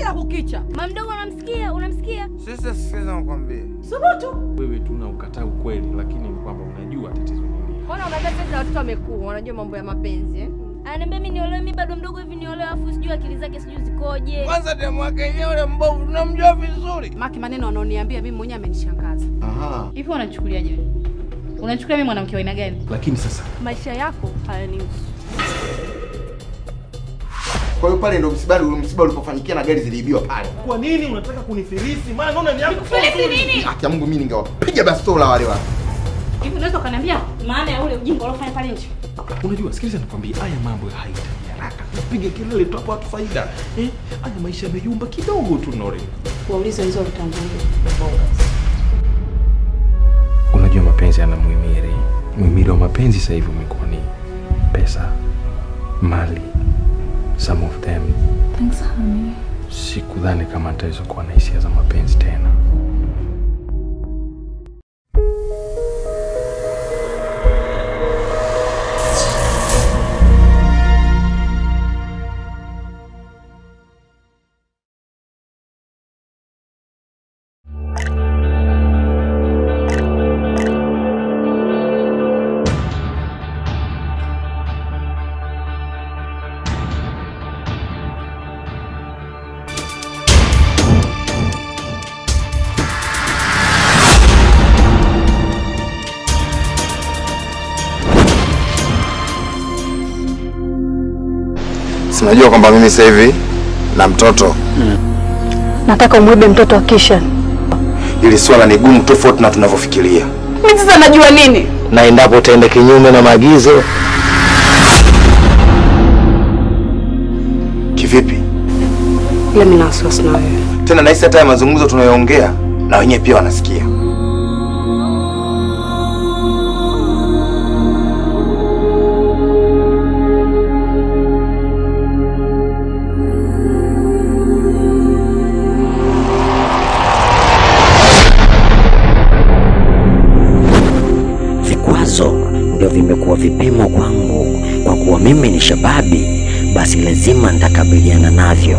kila kukicha. Mamdogo unamsikia? Unamsikia? Sasa sikiza nikwambie. Subutu. Wewe tu na ukataa ukweli, lakini ni kwamba unajua tatizo ni nini. Mbona unaambia sasa watoto wamekuwa wanajua mambo ya mapenzi eh? Ananiambia mimi niolewe, mimi bado mdogo hivi niolewe, afu sijui akili zake sijui zikoje. Kwanza demu wake yenyewe ule mbovu tunamjua vizuri. Maki maneno anaoniambia mimi mwenyewe amenishangaza. Aha. Hivi unachukuliaje wewe? Unachukulia mimi mwanamke wa aina gani? Lakini sasa Maisha yako hayanihusu. Kwa hiyo pale ndo msiba msiba ulipofanikia na gari ziliibiwa pale. Kwa nini unataka kunifilisi? Maana naona ni yako. Filisi nini? Haki ya Mungu mimi ningewapiga bastola wale watu. Hivi unaweza ukaniambia maana ya ule ujinga uliofanya pale nje? unajua, sikiliza nikwambie, haya mambo hayahitaji haraka. Napiga kelele tu hapo, hatu faida eh. Haya maisha yameyumba kidogo tu, Nore. Waulize hizo vitangulia. Unajua mapenzi yana muhimili. Muhimili wa mapenzi sasa hivi umekuwa ni pesa, mali, some of them. Thanks honey. Sikudhani kama nitaweza kuwa na hisia za mapenzi tena. Sinajua kwamba mimi sasa hivi na mtoto. Nataka umwibe mtoto wa Kisha. Hili swala ni gumu tofauti na tunavyofikiria. Mimi sasa najua nini? Na endapo utaenda kinyume na maagizo. Kivipi? Ila mimi na wasiwasi na wewe. Tena nahisi hata ya mazungumzo tunayoongea na wenyewe pia wanasikia. Vikwazo ndio vimekuwa vipimo kwangu, kwa kuwa mimi ni shababi, basi lazima nitakabiliana navyo.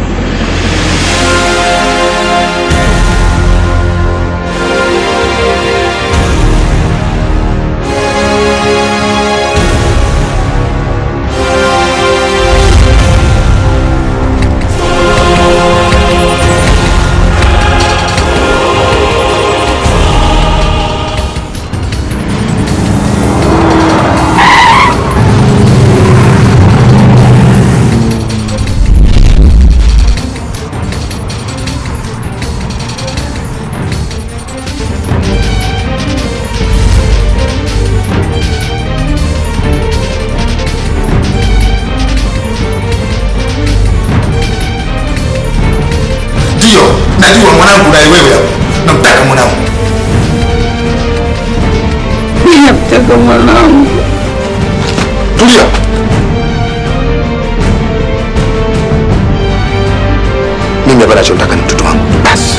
Ndio, najua mwanangu na wewe hapo. Namtaka mwanangu. Ninamtaka mwanangu. Tulia. Mimi hapa nachotaka ni mtoto wangu. Basi.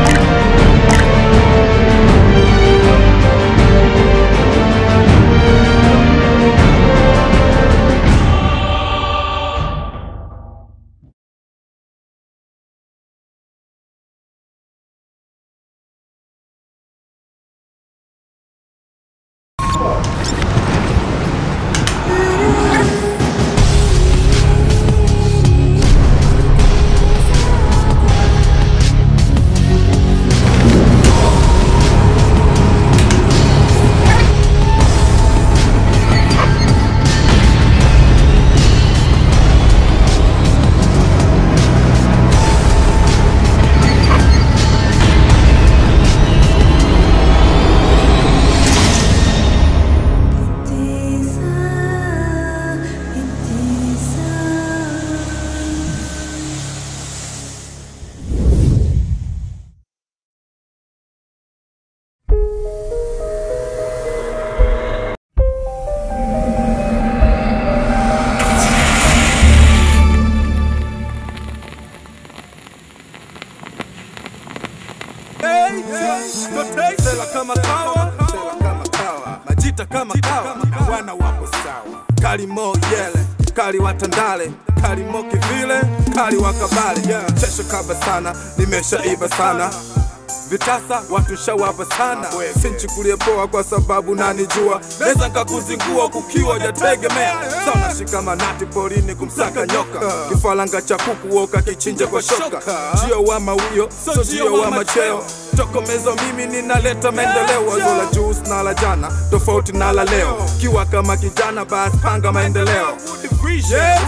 Sela kama kawa, sela kama kawa, majita kama kawa, wana wako sawa. Kalimo yele, kali wa Tandale, kali Moki vile, kali wa Kabale. Chesho kaba sana, nimeshaiba sana vitasa watu shawapa sana, sinchukulie poa kwa sababu nanijua, naweza nkakuzingua kukiwa jategemea. Sa unashika manati porini kumsaka nyoka, kifalanga cha kuku woka kichinja kwa shoka, jio wa mawio so jio wa macheo tokomezo mimi ninaleta maendeleo, wazo la juu na la jana tofauti na la leo, kiwa kama kijana basi panga maendeleo. Yes,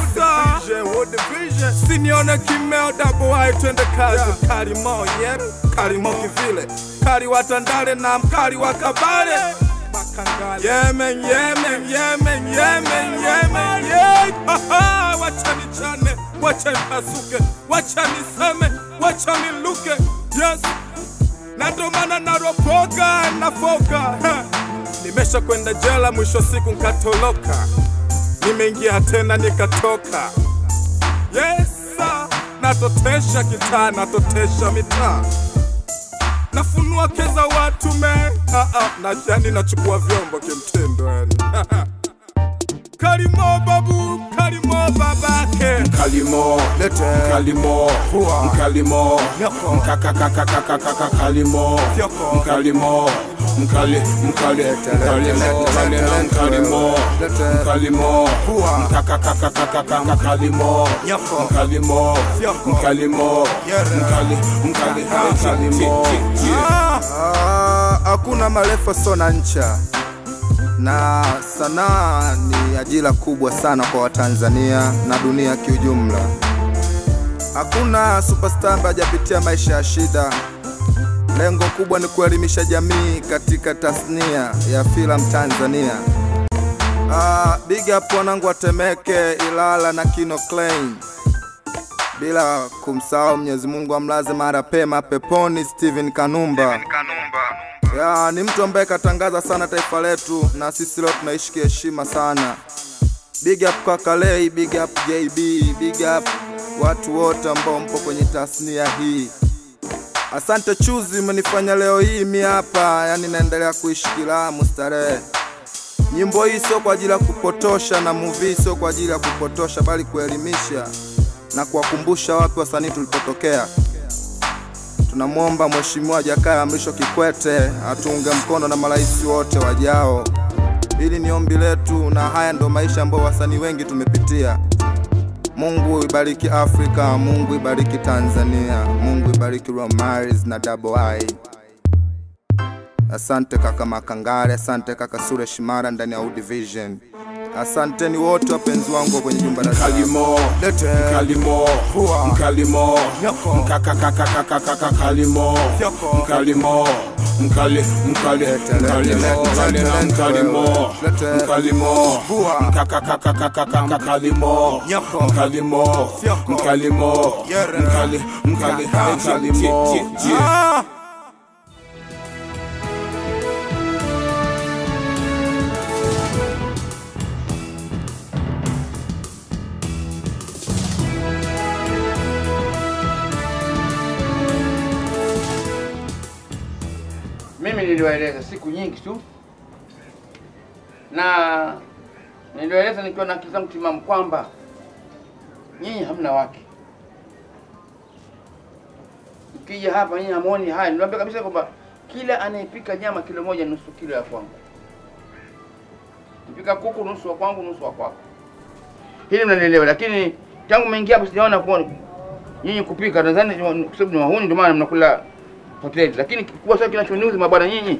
sir. Sinione kimeo double I twende kazi Karimo yeah Karimo kivile Kari wa Tandale na mkari wa Kabale Makangale Yemen Yemen Yemen Yemen Yemen yeah ha, ha. Wacha nichane Wacha nipasuke Wacha niseme Wacha niluke Yes na ndo maana naropoka nafoka Ha. Nimesha kwenda jela mwisho siku nkatoloka nimeingia tena nikatoka. Yes, sir. natotesha kitaa, natotesha mitaa, nafunua keza watu me ah, ah, na yani nachukua vyombo kimtindo yani Kalimo babu, Kalimo babake Kalimo, Lete. Kalimo, Fua. Mkalimo, Nyoko. Mkakakakakakaka Kalimo, Fyoko. Mkalimo, Mkali, Mkali, Mkalimo, Mkalimo, Mkalimo, Lete. Mkalimo, Fua. Mkakakakakakaka Kalimo, Nyoko. Mkalimo, Fyoko. Mkalimo, Yere. Mkali, Mkali, Mkalimo. Ah, ah, hakuna marefu sona ncha na sanaa ni ajira kubwa sana kwa Watanzania na dunia kiujumla. Hakuna superstar ambaye hajapitia maisha ya shida. Lengo kubwa ni kuelimisha jamii katika tasnia ya filamu Tanzania. Ah, big up wanangu wa Temeke, Ilala na Kino Klein bila kumsahau Mwenyezi Mungu amlaze mara pema peponi Steven Kanumba. Ya, ni mtu ambaye katangaza sana taifa letu na sisi leo tunaishi kiheshima sana. Big up kaka Lei, big up JB, big up watu wote ambao mpo kwenye tasnia hii. Asante Chuzi, umenifanya leo hii mi hapa, yani naendelea kuishi kilamu starehe. Nyimbo hii sio kwa ajili ya kupotosha na movie sio kwa ajili ya kupotosha, bali kuelimisha na kuwakumbusha wapi wasanii tulipotokea. Tunamwomba Mheshimiwa Jakaya Mrisho Kikwete atuunge mkono na marais wote wajao. Hili ni ombi letu, na haya ndo maisha ambayo wasanii wengi tumepitia. Mungu ibariki Afrika, Mungu ibariki Tanzania, Mungu ibariki Romaris na Double I. Asante kaka Makangare, asante kaka Sure Shimara ndani ya U Division. Asanteni wote wapenzi wangu kwenye jumba la Mkalimo, Lete. Mkalimo, Fua. Mkalimo, Nyoko. Mkakakakakakaka Kalimo, Fyoko. Mkalimo, Mkali, Mkali, Lete, lete, Mkalimo, lete, Mkali lete, na lete, Mkalimo, lete. Mkalimo, Fua. Mkakakakakakaka Kalimo, Nyoko. Mkalimo, Fyoko. Mkalimo, Yere. Mkali, Mkali, Mkalimo. Ah! Mimi niliwaeleza siku nyingi tu, na niliwaeleza nikiwa na akili zangu timamu kwamba nyinyi hamna wake. Mkija hapa nyinyi hamuoni haya. Niliwaambia kabisa kwamba kila anayepika nyama kilo moja nusu kilo ya kwangu, mpika kuku nusu wa kwangu nusu wa kwako. Hili mnanielewa, lakini tangu mmeingia hapo sijaona kuona nyinyi kupika. Nadhani kwa sababu ni wahuni, ndio maana mnakula hoteli, lakini kikubwa sana kinachoniuzi mabwana nyinyi,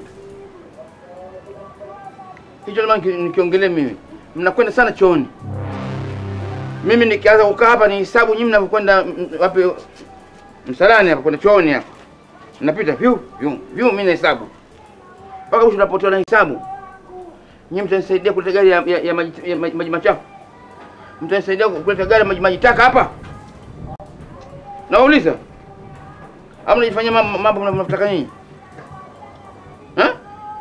hicho ndio maana nikiongelea mimi, mnakwenda sana chooni. Mimi nikianza kukaa hapa ni hisabu nyinyi mnavyokwenda m- wapi msalani hapa kwenda chooni hapa, napita vyu vyu vyu, mimi nahesabu mpaka mwisho napotoa na hisabu. Nyinyi mtanisaidia kuleta gari ya, ya, ya, maji, ya maji, maji machafu? Mtanisaidia kuleta gari ya maji maji taka hapa? Nauliza au mnajifanyia mam- mambo mna- mnavyotaka nyinyi Eh?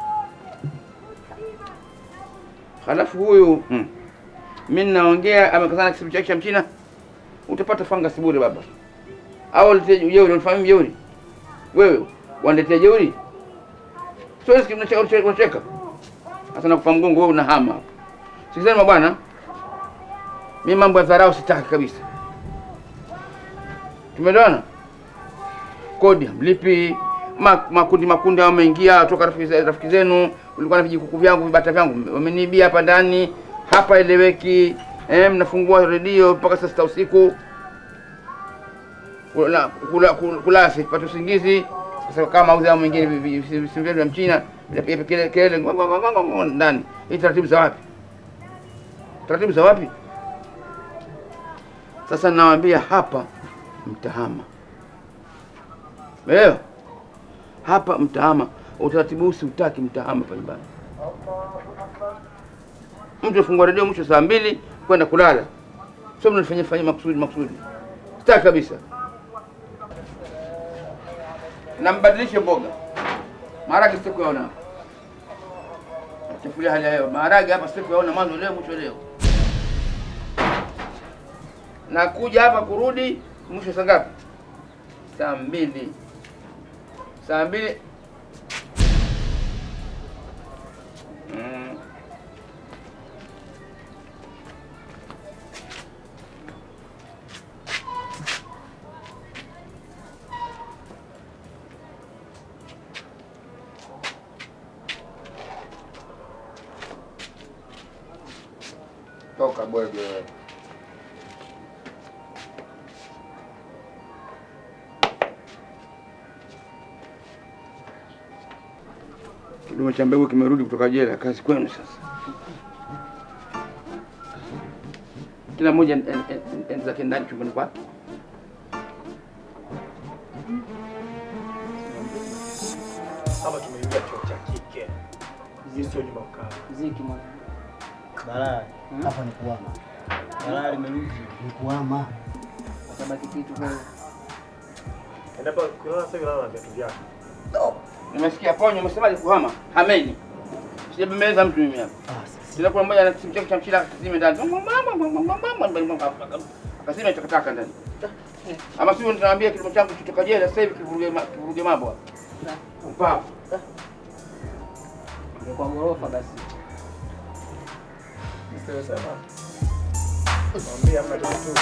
Halafu huyu mm. mi ninaongea amekazana na kisibu chake cha mchina, utapata fangasi bure baba. Au uletea jeuri, unifahamu jeuri? Wewe waniletea jeuri? Siwezi kimnacheka unacheka- unacheka. Sasa nakufa mgongo wewe unahama. Sikizeni mabwana. Mimi mambo ya dharau sitaki kabisa. Tumeelewana? Kodi mlipi, ma, makundi makundi hao wameingia toka rafiki ze- rafiki zenu, ulikuwa na vijikuku vyangu vibata vyangu wameniibia hapa ndani, hapa eleweki. Eh, mnafungua redio mpaka saa sita usiku kula kula kula, kula sipate usingizi. Sasa kama mauzi hao mwingine vi- vi- vi- simu vyetu vya mchina vinapiga kelele kelele ngo- ngo- ngo- ngo- ngo- ndani. Hii taratibu za wapi? Taratibu za wapi? Sasa nawaambia hapa mtahama. Umeelewa? Hapa mtahama. Utaratibu huu siutaki mtahama pale nyumbani. Mtu afungua redio mwisho saa mbili kwenda kulala. Sio mnafanya fanya makusudi makusudi. Sitaki kabisa. Na mbadilishe mboga. Maharage sikuyaona. Chafulia hali ya hewa. Maharage hapa sikuyaona mwanzo leo mwisho leo. Na kuja hapa kurudi mwisho saa ngapi? Saa mbili. Saa mbili. Mm. Toka bwege. Kidume cha mbegu kimerudi kutoka jela, kazi kwenu sasa. Kila mmoja en- en- en- en- zake ndani chumbani kwake. Hapa tumeingia chuo cha kike. Hii sio nyumba kukaa. Ziki mwana. Balaa. Hapa ni kuama. Balaa limerudi. Ni kuama. Utabaki kitu kwa Endapo kulala sasa lala na viatu vyako. Nimesikia ponyo, umesemaje kuhama? Hameni. Sijabembeleza mtu mimi hapa. Kila kuna mmoja ana simu chake cha mchina akasime ndani. Akasime takataka ndani. Ama sio nitaambia kilimo changu kitoka jela sasa hivi kivuruge ma- kivuruge mambo hapa. Upavu. kwa ghorofa basi. Sio sawa. Mwambie hamna kitu.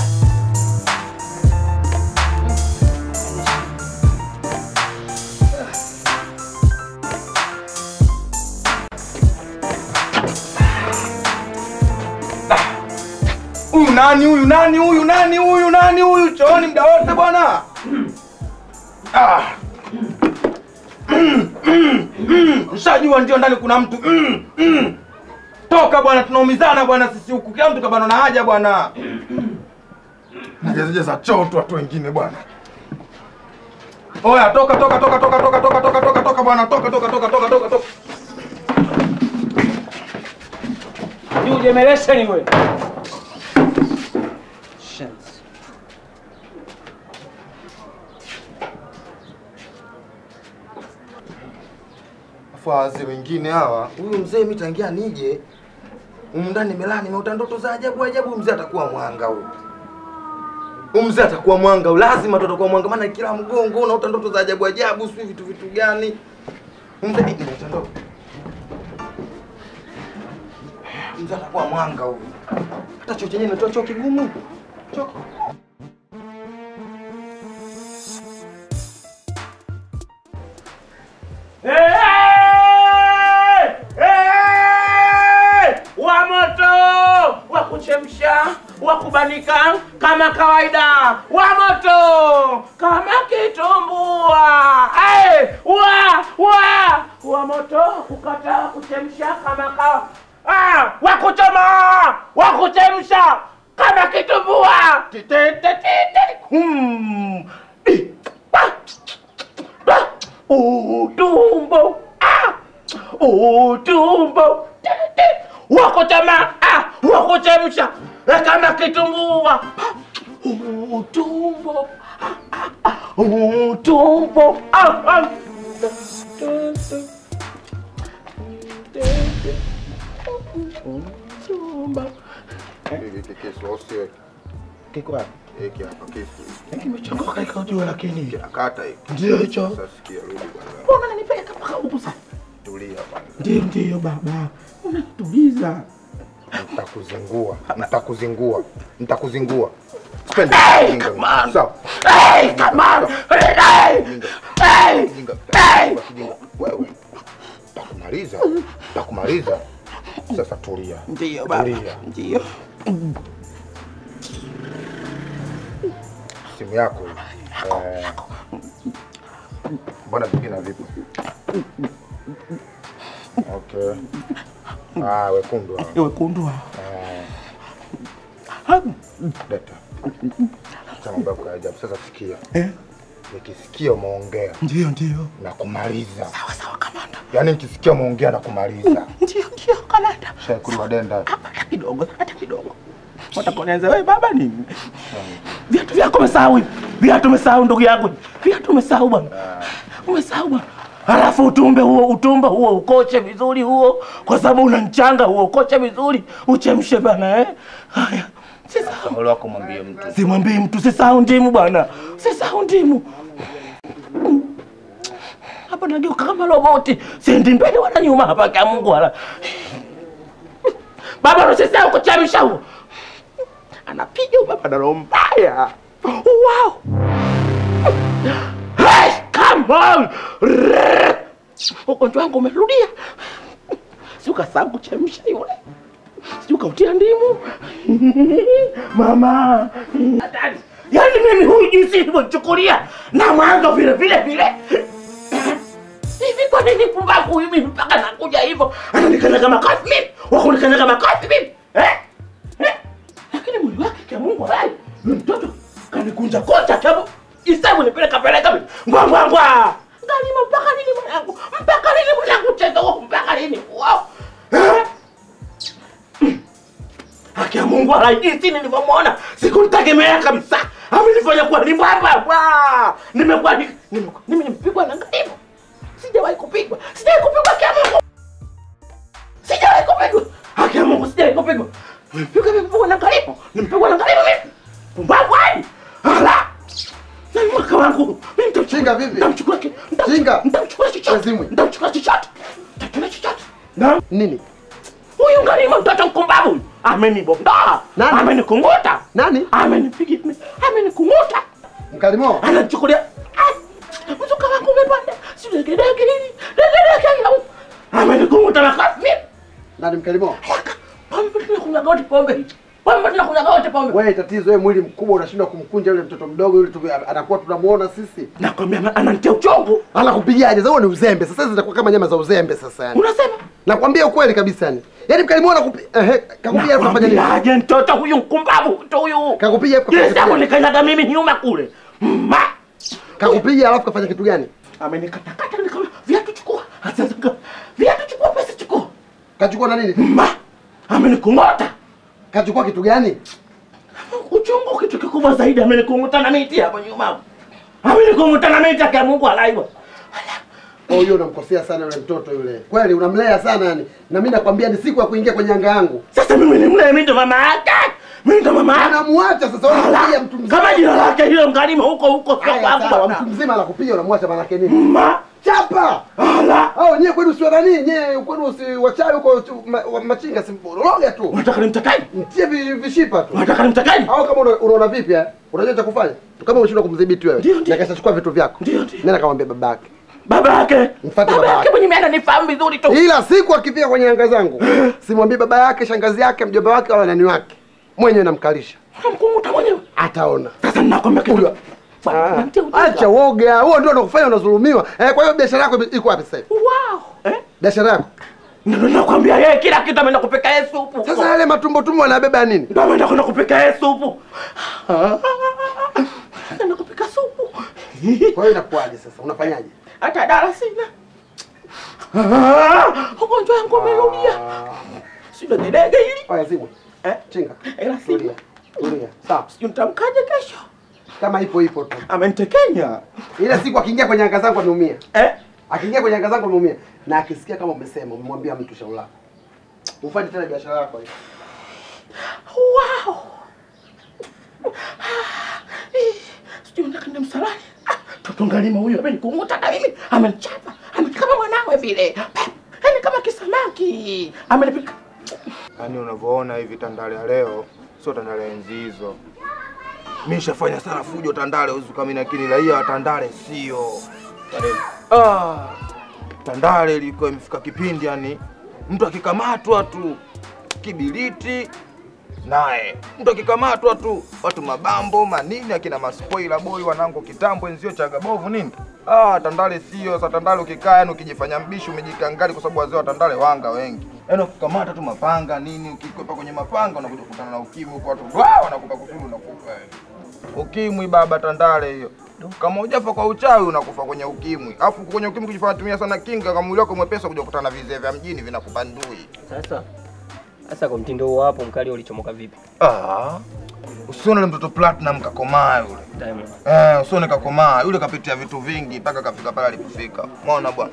Huyu nani huyu nani huyu nani huyu nani huyu chooni muda wote bwana? Ah. Mm, mm, mm. Nishajua ndio ndani kuna mtu. Mm, mm. Toka bwana, tunaumizana bwana sisi huku. Kila mtu kabana na haja bwana. Najazajaza choo tu watu wengine bwana. Oya, toka toka toka toka toka toka toka toka toka bwana, toka toka toka toka toka toka. Ni ujemeleshe ni wewe. Shansi. Afu wazee wengine hawa, huyu mzee mimi tangia nije humu ndani nimelala nimeota ndoto za ajabu ajabu, huyu mzee atakuwa mwanga huyu. Huyu mzee atakuwa mwanga, huyu. lazima tu atakuwa mwanga, maana kila mgongo unaota ndoto za ajabu ajabu, sio vitu vitu gani. Huyu mzee nimeota ndoto. Mzee atakuwa mwanga huyu. Hata choo chenyewe natoa choo kigumu. Choo wa moto wa kuchemsha wa kubanika kama kawaida wa moto kama kitumbua hey, wa wa wa moto kukata kuchemsha kama kawa ah, wa kuchoma wa kuchemsha kama kitumbua Tite, tite, tite. Hmm. Ih, ah, ah. utumbo ah, utumbo wakuchema ah, wakuchemsha eh, kama kitumbua utumbo ah, ah, ah, utumbo ah, ah. Utumbo. Kiko wapi? Hiki hapa kisu. Kimechongoka ikajua lakini Kinakata hiki. Ndio hicho. Sasa sikia, rudi bwana. mbona nanipeleka mpaka huku sasa? Tulia bwana. Ndio ndio baba, unatuliza Nitakuzingua, nitakuzingua, nitakuzingua. Sipendi Hey, ujinga. come on. Sawa. Hey, come on. Hey, hey, hey. Kijinga. Wewe takumaliza, takumaliza. Sasa tulia, Ndio baba, tulia. ndio. Simu yako hii. Eh, mbona vingine vipi? Okay. Ah, wekundu hao. Wekundu hao. Eh. Leta. Acha mambo yako ya ajabu. Sasa sikia. Eh? Nikisikia umeongea Ndio, ndio. na kumaliza. Sawa sawa kamanda. Yaani nikisikia umeongea na kumaliza. Ndio, ndio kamanda. Shakuri wa denda. Hata kidogo, hata kidogo. Watakonianza wewe baba nini? Viatu vyako umesahau hivi. Viatu umesahau ndugu yangu. Viatu umesahau bwana. Umesahau bwana. Alafu utumbe huo utumba huo ukoche vizuri huo, kwa sababu una mchanga huo, ukoche vizuri uchemshe bana eh. Haya, sisahau. Ole wako mwambie mtu. Simwambii mtu, sisahau ndimu bwana, sisahau ndimu. Mm. Hapa nageuka kama roboti, siendi mbele wala nyuma hapa, kwa Mungu wala baba, usisahau kuchemsha huo. Anapiga huyo baba na roho mbaya. Wow. Hey, come on. Rrrr. Ugonjwa wangu umerudia. Si ukasahau kuchemsha yule. Si ukautia ndimu. Mama. Hatari. Yaani mimi huyu jinsi nilivyochukulia na mwanzo vile vile vile. Hivi kwa nini pumbavu huyu mimi mpaka nakuja hivyo? Ananikanyaga makati mimi. Wakunikanyaga makati mimi. Eh? Eh? Lakini mwili wake kia Mungu hai. Yule mtoto kanikunja kocha chabu. Isabu nipeleka peleka mimi. Ngwa ngwa ngwa. Ngalima mpaka lini mwanangu? Mpaka lini mwanangu cheza huko mpaka lini? Wow. Eh? Haki ya Mungu ala jinsi nilivyomwona sikumtegemea kabisa. Amenifanya kuwa ni baba. Wa! Nimekuwa ni- nimekuwa mimi nimepigwa na ngalimu. Sijawahi kupigwa. Sijawahi kupigwa kia Mungu. Sijawahi kupigwa. Haki ya Mungu sijawahi kupigwa. Nimepigwa nimepigwa na ngalimu. Nimepigwa na ngalimu mimi. Pumbavu hadi. Ala! Na mwaka wangu. Mimi nitamchinga vipi? Nitamchukua ki. Chinga. Nitamchukua chochote. Nitamchukua chochote. Nitamchukua chochote. Na nini? Huyu ngalimu mtoto mkumbavu huyu. Amenibonda. Nani? Amenikunguta. Nani? Amenipiga. Amenikunguta. Mkalimo. Ananichukulia. Ah, Mzuka wangu umepanda. Si degedege hili. Degedege hili. Amenikunguta na kasi mimi. Nani mkalimo? Pombe tunakunywa gote pombe hichi. Pombe tunakunywa gote pombe. Wewe tatizo wewe mwili mkubwa unashindwa kumkunja yule mtoto mdogo yule tu, anakuwa tunamuona sisi. Nakwambia ananitia uchungu. Anakupigaje? Sasa huo ni uzembe. Sasa hizi zitakuwa kama nyama za uzembe sasa yani. Unasema? Nakwambia ukweli kabisa yani. Yaani mkalimo anakupi ehe kakupiga hapo unafanya nini? Nakwambiaje mtoto huyu mkumbavu tu huyu. Kakupiga hapo Kile siku nikanyaga mimi nyuma kule. Ma. Kakupiga alafu kafanya kitu gani? Amenikatakata nikama viatu chukua. Sasa viatu chukua pesa chukua. Kachukua na nini? Ma. Amenikungota. Kachukua kitu gani? Uchungu kitu kikubwa zaidi amenikunguta na miti hapo nyuma. Amenikunguta na miti ya Mungu alaiwa. Oh, hiyo unamkosea sana yule mtoto yule. Kweli unamlea sana yani. Na mimi nakwambia ni siku ya kuingia kwenye anga yangu. Sasa mimi ni mle mimi ndo mama yake. Mimi ndo mama yake. Unamuacha sasa wewe unakuja mtu mzima. Kama jina lake hilo mkalima huko huko sio Haya, kwangu sawa, bwana. mtu mzima anakupiga unamwacha maana yake nini? Ma. Chapa. Ala. Au nyewe kwenu sio nani? Nyewe kwenu si wachawi huko tu- ma- wa- machinga si mboroga tu. Unataka nimtakaje? Mtie vi- vishipa tu. Unataka nimtakaje? Au kama una- unaona vipi eh? Unajua cha kufanya? Kama unashindwa kumdhibiti wewe. Na kesha chukua vitu vyako. Ndio ndio. Nenda kamwambia babake. Baba yake. Mfuate Baba baba yake yake. mwenye mimi ananifahamu vizuri tu. Ila siku akifika kwenye anga zangu, simwambii baba yake, shangazi yake, mjomba wake wala nani wake. Mwenyewe namkalisha. Unamkunguta mwenyewe. Ataona. Sasa ninakwambia kitu. Ah, Acha woga. Huo ndio unakufanya unadhulumiwa. Eh, kwa hiyo biashara yako iko wapi sasa hivi? Wow. Eh? Biashara yako. Ndio nakwambia yeye kila kitu ameenda kupika yeye supu. Sasa yale matumbo tumbo anabeba nini? Ndio ameenda kwenda kupika yeye supu. Anaenda kupika supu. Kwa hiyo inakuwaje sasa? Unafanyaje? Hata dala sina. Ah, Ugonjwa wangu umerudia. Sio dege hili. Haya zibwe. Eh? Chinga. Ila Tulia. Tulia. Sawa. Sijui nitamkaje kesho. Kama ipo ipo tu. Amenitekenya. Ile siku akiingia kwenye anga zangu ameumia. Eh? Akiingia kwenye anga zangu ameumia. Na akisikia kama umesema, umemwambia mtu shauri lako. Ufanye tena biashara yako hiyo. Wow. Eh, Sijui nikaenda msalani. Ah, Toto ngalima huyo amenikunguta na mimi amenichapa. Amekama mwanawe vile. Yaani kama kisamaki. Amenipika. Yaani unavyoona hivi Tandale ya leo sio Tandale ya enzi hizo. Mimi nishafanya sana fujo Tandale uzukamini, lakini raia wa Tandale sio. Ah, Tandale ilikuwa imefika kipindi yani mtu akikamatwa tu kibiriti naye mtu akikamatwa tu watu mabambo manini akina maspoila boy wanangu kitambo enzio chagabovu nini ah, Tandale sio sa Tandale ukikaa yani ukijifanya mbishi umejikangali kwa sababu wazee wa Tandale wanga wengi yaani ukikamata tu mapanga nini ukikwepa kwenye mapanga unakuja kukutana na ukimwi huko watu wa wanakupa kusuru unakufa yani. ukimwi baba Tandale hiyo kama hujafa kwa uchawi unakufa kwenye ukimwi alafu kwenye ukimwi kujifanya tumia sana kinga kama mwili wako mwepesa kuja kukutana na vizee vya mjini vinakubandui Sasa sasa kwa mtindo huo hapo mkali ulichomoka vipi? Ah, usione yule mtoto Platinum kakomaa yule. Diamond. Eh, usione kakomaa yule, kapitia vitu vingi mpaka kafika pale alipofika. Umeona bwana?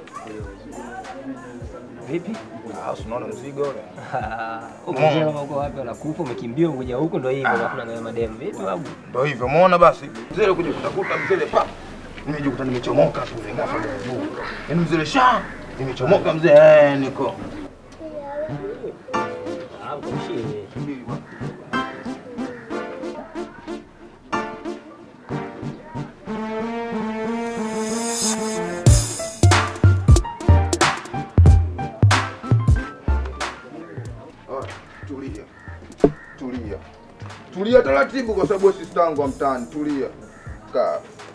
Vipi? Ah, usiona mzigo ule. Ukijua kama uko wapi unakufa umekimbia ukuja huko ndio hivyo unakula na mademu. Vipi babu? Ndio hivyo, umeona basi. Mzee kuja kutakuta mzee pa. Nimejikuta nimechomoka tu ile ngafa ya juu. Yaani mzee sha nimechomoka mzee eh, niko. Ah, mshie. Ah, tulia. Tulia. Tulia taratibu kwa sababu wewe sister wangu wa mtaani. Tulia. Kaa.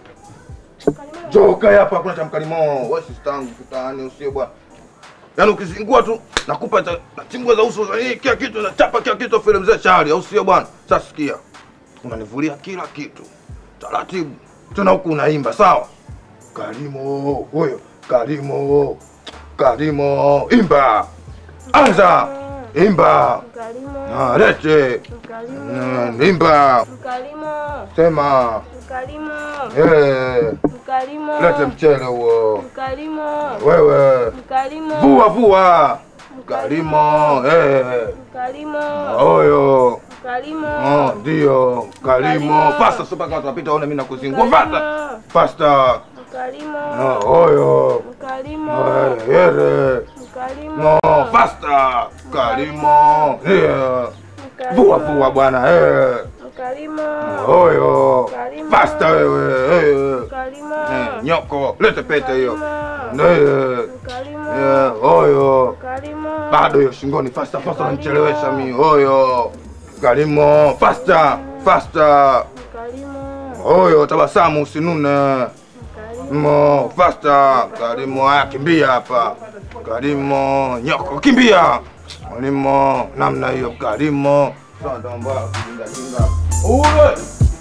Joka hapa hakuna cha mkalimo. Wewe sister wangu mtaani usio bwana. Yaani ukizingua tu nakupa cha chimbua za uso za hii kila kitu nachapa kila kitu file mzee chali au sio bwana? Sasa sikia. Unanivulia kila kitu. Taratibu. Tena huku unaimba sawa? Karimo, huyo. Karimo. Karimo, imba. Anza. Imba. Ah, lete. Mm, Imba. Mkalimo, Sema. mkalimo, Eh. mkalimo, Lete mchele huo. mkalimo, Wewe. mkalimo, Vua vua. Karimo. Eh. mkalimo, Oyo. mkalimo, Oh, ndio. Karimo. Fasta super kama tunapita one mimi nakuzingua. Fasta. Fasta. mkalimo, No, oyo. mkalimo, Eh, Yere. mkalimo, No, fasta. Karimo. Yeah. Vua vua bwana. Eh. mkalimo, Oyo. Karimo. Fasta wewe. Eh. mkalimo, Eh, Nyoko. Lete pete hiyo. Eh. mkalimo, Yeah, oyo. mkalimo, Bado hiyo shingoni fasta fasta unanichelewesha mimi. Oyo. Karimo. Fasta. Fasta. mkalimo, Oyo, tabasamu usinune. Mo, fasta. Karimo, haya kimbia hapa. Karimo, nyoko kimbia. Karimo, namna hiyo Karimo. Sasa ndo mbaya kijinga jinga. Uwe.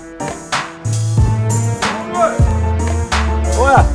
Oya.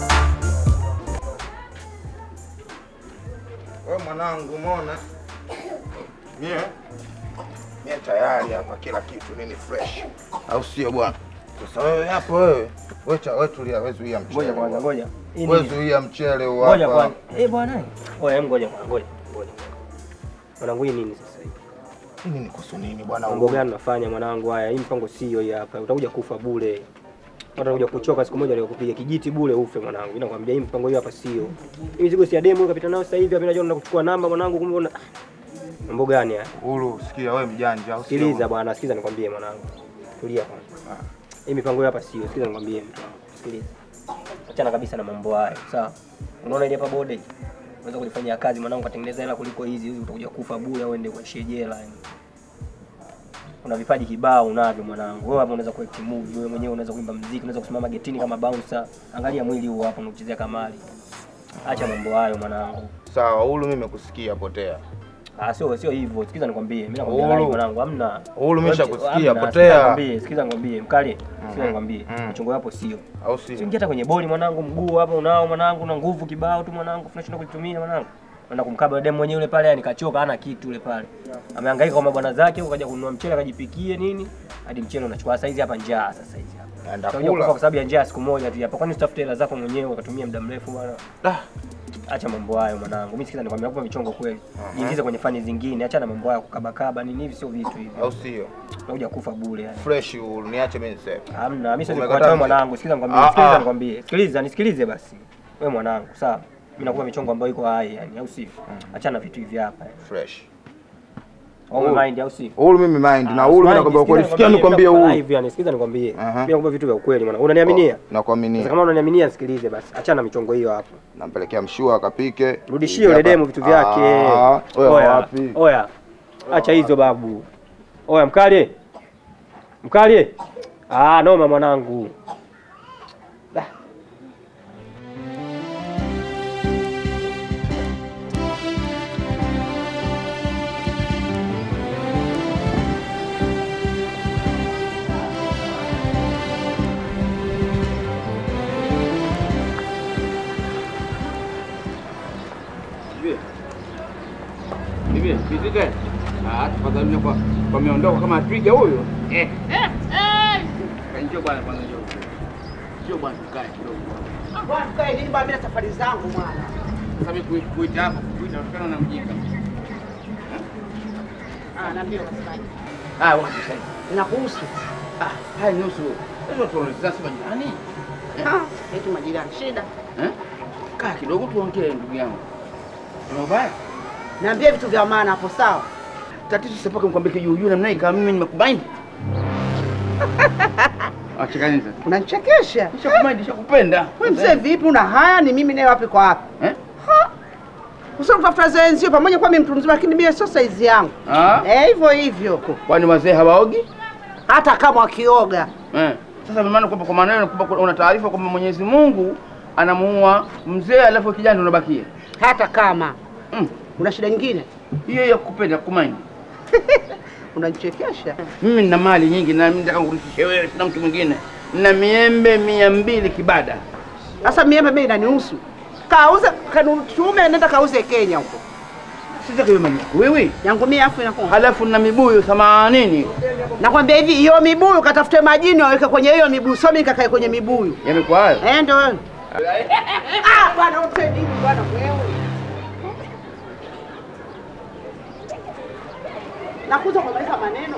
Wewe mwanangu, umeona? Mie mie tayari hapa, kila kitu nini fresh, au sio bwana? Sasa wewe hapo, wewe wewe cha wewe tulia, wewe zuia mchele. Ngoja kwanza, ngoja. Hii Wewe ni- zuia mchele huu Ngoja hapa. kwanza. Eh bwana. Oya, hem ngoja kwanza, ngoja. Ngoja. Mwanangu hii nini sasa hivi? Hii nini kuhusu nini bwana? Mambo gani unafanya mwanangu haya? Hii mpango sio hii hapa. Utakuja kufa bure. Utakuja kuchoka siku moja leo kupiga kijiti bure ufe mwanangu. Mimi nakwambia hii mpango hiyo hapa sio. Hii mizigo si ya demo kapita nayo sasa hivi hapa najua naenda kuchukua namba mwanangu kumbe una Mambo gani haya? Ulu, sikia wewe mjanja, au sio? Sikiliza bwana, sikiliza nikwambie mwanangu. Tulia kwanza. Hii mipango hiyo hapa sio. Sikiliza nikwambie mtu wangu. Sikiliza. Achana kabisa na mambo hayo, sawa? Unaona ile hapa bode? Unaweza kulifanyia kazi mwanangu, katengeneza hela kuliko hizi, hizi utakuja kufa bure au uende kuishia jela yani. Una vipaji kibao unavyo mwanangu. Wewe hapa unaweza kuact movie, wewe mwenyewe unaweza kuimba muziki, unaweza kusimama getini kama bouncer. Angalia mwili huu hapa unachezea kamari. Acha mambo hayo mwanangu. Sawa, Ulu, mimi nimekusikia, potea. Ah, sio sio hivyo. Sikiza nikwambie. Mimi nakwambia Uhuru. live mwanangu, hamna. Uhuru, mimi nishakusikia, Hamna, potea. sikiza nikwambie, Sikiza nikwambie, mkali. Sikiza Mhm. nikwambie. Mhm. Mchongo wapo sio. Au sio? Usiingie hata kwenye boli mwanangu, mguu hapa unao mwanangu, na nguvu kibao tu mwanangu, tunashinda kulitumia mwanangu. Naenda kumkaba demu mwenyewe yule pale, yani kachoka, hana kitu yule pale. Amehangaika kwa mabwana zake, ukaja kununua mchele akajipikie nini? Hadi mchele unachukua sasa hizi hapa njaa sasa hizi hapa. Naenda Utakuja kula. kufa kwa sababu ya njaa siku moja tu hapa. Kwani usitafute hela zako mwenyewe ukatumia muda mrefu bwana? Acha mambo hayo mwanangu. Mimi sikiza nikwambia hapo michongo kweli. Jiingize kwenye fani zingine, acha na mambo hayo kukabakaba nini hivi sio vitu hivi. Au sio? Unakuja kufa bure yani. Fresh Ulu, niache mimi niseme. Hamna, mimi siwezi Umekataa kukataa mimi? mwanangu. Sikiza nikwambie, Ah, sikiliza ah. nikwambie. Sikiliza, nisikilize basi. Wewe mwanangu, sawa? Mimi nakupa michongo ambayo iko hai yani, au sio? Achana na vitu hivi hapa. yani. Fresh. Au Uhuru. mind au si? Uhuru mimi mind na Ah, Uhuru mimi mind, nakwambia sikiza ukweli. Sikia nikwambie, nikwambie mimi Uhuru. live yani, sikiza nikwambie. Aha. Mimi nakwambia vitu vya ukweli mwana. Unaniaminia? Nakuaminia. Sasa kama unaniaminia nisikilize basi. Achana na michongo hiyo hapo. Nampelekea mshua akapike. Rudishie yule demu vitu vyake. Ah, wewe wapi? Oya. Acha hizo babu. Oya mkali. Mkali. Ah, noma mwanangu. Da. Hivi vipi gani? Ah, tafadhali kwa kwa meondoka kama twiga huyo. Eh. Eh. Eh. Njoo bwana kwanza njoo. Njoo bwana tukae kidogo. Bwana tukae nini bwana, mimi na safari zangu mwana. Sasa mimi kuita kuita hapo, kuita kutokana na mjinga. Ah, naambia unasemaje? Ah, wapi sasa? Inakuhusu. Ah, hai nusu. Hizo tunaeleza sema jirani. Ah, eti majirani shida. Eh? Kaa kidogo tuongee ndugu yangu. Una ubaya? Niambie vitu vya maana hapo sawa. Tatizo sasa paka nikwambie kijuu juu namna hii kama mimi nimekubind. Acha nini sasa? Unanichekesha. Nishakumind, nishakupenda. Wewe mzee vipi una haya ni mimi naye wapi kwa wapi? Eh? Usio kutafuta zenzio pamoja kwa mimi mtu mzima lakini mimi sio saizi yangu. Ah? Eh, hivyo hivyo. Kwani wazee hawaogi? Hata kama wakioga. Eh. Sasa maana kwamba kwa maana kwamba una taarifa kwamba Mwenyezi Mungu anamuua mzee alafu kijana ndio unabakia. Hata kama. Mm. Una shida nyingine? Hiyo ya kupenda kumind. Unanichekesha. Mimi nina mali nyingi na mimi nataka kurudisha wewe na mtu mwingine. Nina miembe mia mbili kibada. Sasa miembe mimi inanihusu. Kauze kanuchume nenda kauze Kenya huko. Sasa kwa mimi wewe yangu mimi afu inakuwa. Halafu na mibuyu 80. Nakwambia hivi hiyo mibuyu katafute majini waweke kwenye hiyo mibuyu. Sio mimi kakae kwenye mibuyu. Yamekuwa hayo? Eh ndio wewe. Ah bwana usaidii bwana wewe. Nakuza kumaliza maneno.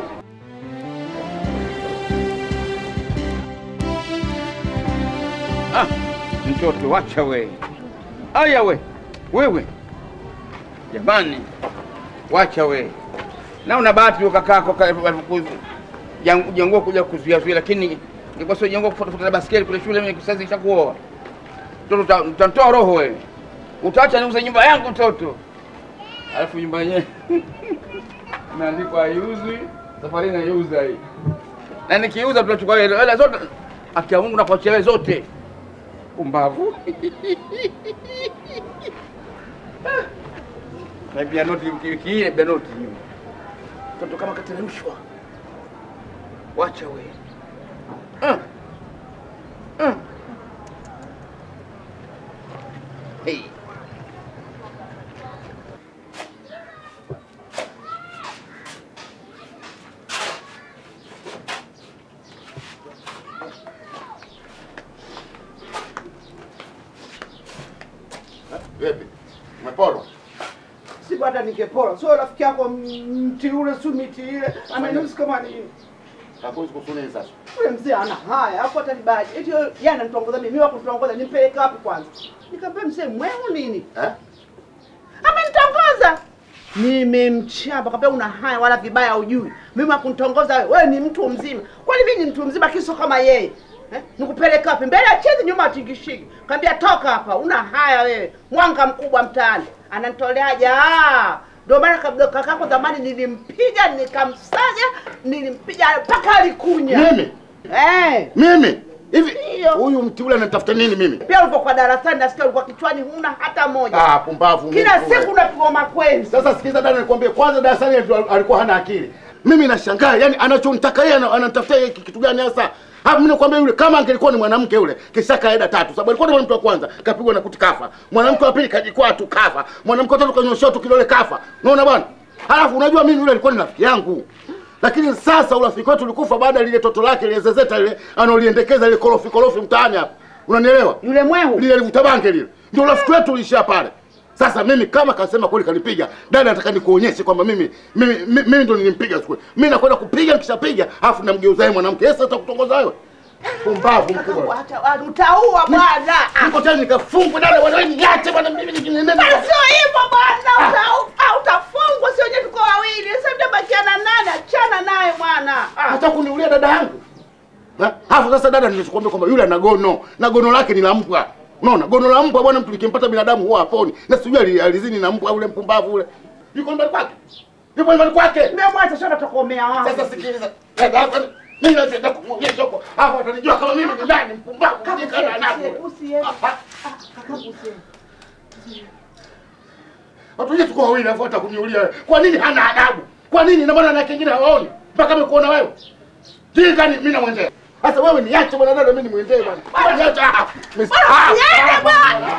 Ah, mtoto wacha we. Aya we. Wewe. Jamani. Wacha we. Na una bahati ukakaa kwa jangua kuja kuzuia zuia lakini nilikuwa sio jangua kufuata baskeli kule shule mimi sasa nishakuoa. Mtoto utanitoa roho wewe. Utaacha niuze nyumba yangu mtoto. Alafu nyumba yenyewe imeandikwa haiuzwi, safari naiuza hii. Na nikiuza tunachukua hela hela zote. Akia Mungu na kuachia wewe zote. Pumbavu. Na pia noti wiki ile pia noti hiyo. Mtoto kama kateremshwa. Wacha we. Uh. Uh. Hey. Vipi? Umepolwa? Si hata ningepora. Sio rafiki yako mti ule si miti ile. Amenusi kama nini? Hakuwezi kusuni sasa. Yule mzee ana haya, hapo hata nibaje. Eti yeye ananitongoza mimi, wako kutongoza, nimpeleke wapi kwanza? Nikamwambia mzee mweu nini? Eh? Amenitongoza. Nimemchamba kaambia una haya wala vibaya hujui. Mimi akunitongoza wewe, wewe ni mtu mzima. Kwani mimi ni mtu mzima kiso kama yeye? Eh? Nikupeleke wapi? Mbele ya chezi nyuma atingishiki. Kaambia toka hapa, una haya wewe. Mwanga mkubwa mtaani. Ananitoleaje? Ah! Ndio maana kabla kakako zamani nilimpiga nikamsaga, nilimpiga mpaka alikunya. Mimi? Eh. Mimi? Hivi huyu mti ule anatafuta nini mimi? Pia ulipokuwa darasani nasikia ulikuwa kichwani huna hata moja. Ah, pumbavu. Kila mimi. siku unapigwa makwenzi. Sasa sikiza dada, nikwambie kwanza, darasani alikuwa- alikuwa hana akili. Mimi nashangaa, yani anachonitaka yeye ana- ananitafutia yeye kitu gani hasa? Hapo mimi nakwambia yule kama angelikuwa ni mwanamke yule, kisha kaeda tatu. Sababu alikuwa ni mwanamke wa kwanza, kapigwa na kuti kafa. Mwanamke wa pili kajikwaa tu kafa. Mwanamke wa tatu kanyosha tu kidole kafa. Unaona bwana? Halafu unajua mimi yule alikuwa ni rafiki yangu. Lakini sasa urafiki wetu ulikufa baada ya lile toto lake lile zezeta lile analoliendekeza lile korofi korofi mtaani hapa. Unanielewa? Yule mwehu. Lile livuta bange lile. Ndio urafiki wetu uliishia pale. Sasa mimi kama kasema kweli kanipiga, dada nataka nikuonyeshe kwamba mimi mimi mimi, mimi ndo nilimpiga siku. ile. Mimi nakwenda kupiga nikishapiga, afu namgeuza yeye mwanamke. Yeye sasa kutongoza wewe. Pumbavu mkubwa. Hata ah, utaua bwana. Niko tena nikafungwa dada wewe niache bwana mimi nikinenda. Sio hivyo bwana, uta- ah, utafungwa sio nyewe tuko wawili. Sasa mtaba sasa dada, nilichokuambia kwamba yule ana gono na gono lake ni la mbwa. Unaona, gono la mbwa bwana, mtu likimpata binadamu huwa haponi. Na sijui ali- alizini na mbwa ule mpumbavu ule. Yuko nyumbani kwake. Yuko nyumbani kwake. Nimemwacha sio natokomea wapi? Sasa sikiliza. Dada hapa mimi nataka kumwonyesha huko. Hapo atanijua kama mimi ni nani mpumbavu kujika na anapo. Watu wengi tuko wawili afu atakuniulia wewe. Kwa nini hana adabu? Kwa nini na maana na kingine hawaoni? Mpaka amekuona wewe. Jinga ni mimi namwendea. Sasa wewe niache bwana dada, mimi nimwendee bwana. Bwana niache. ah, mis- ah, niende ah, bwana.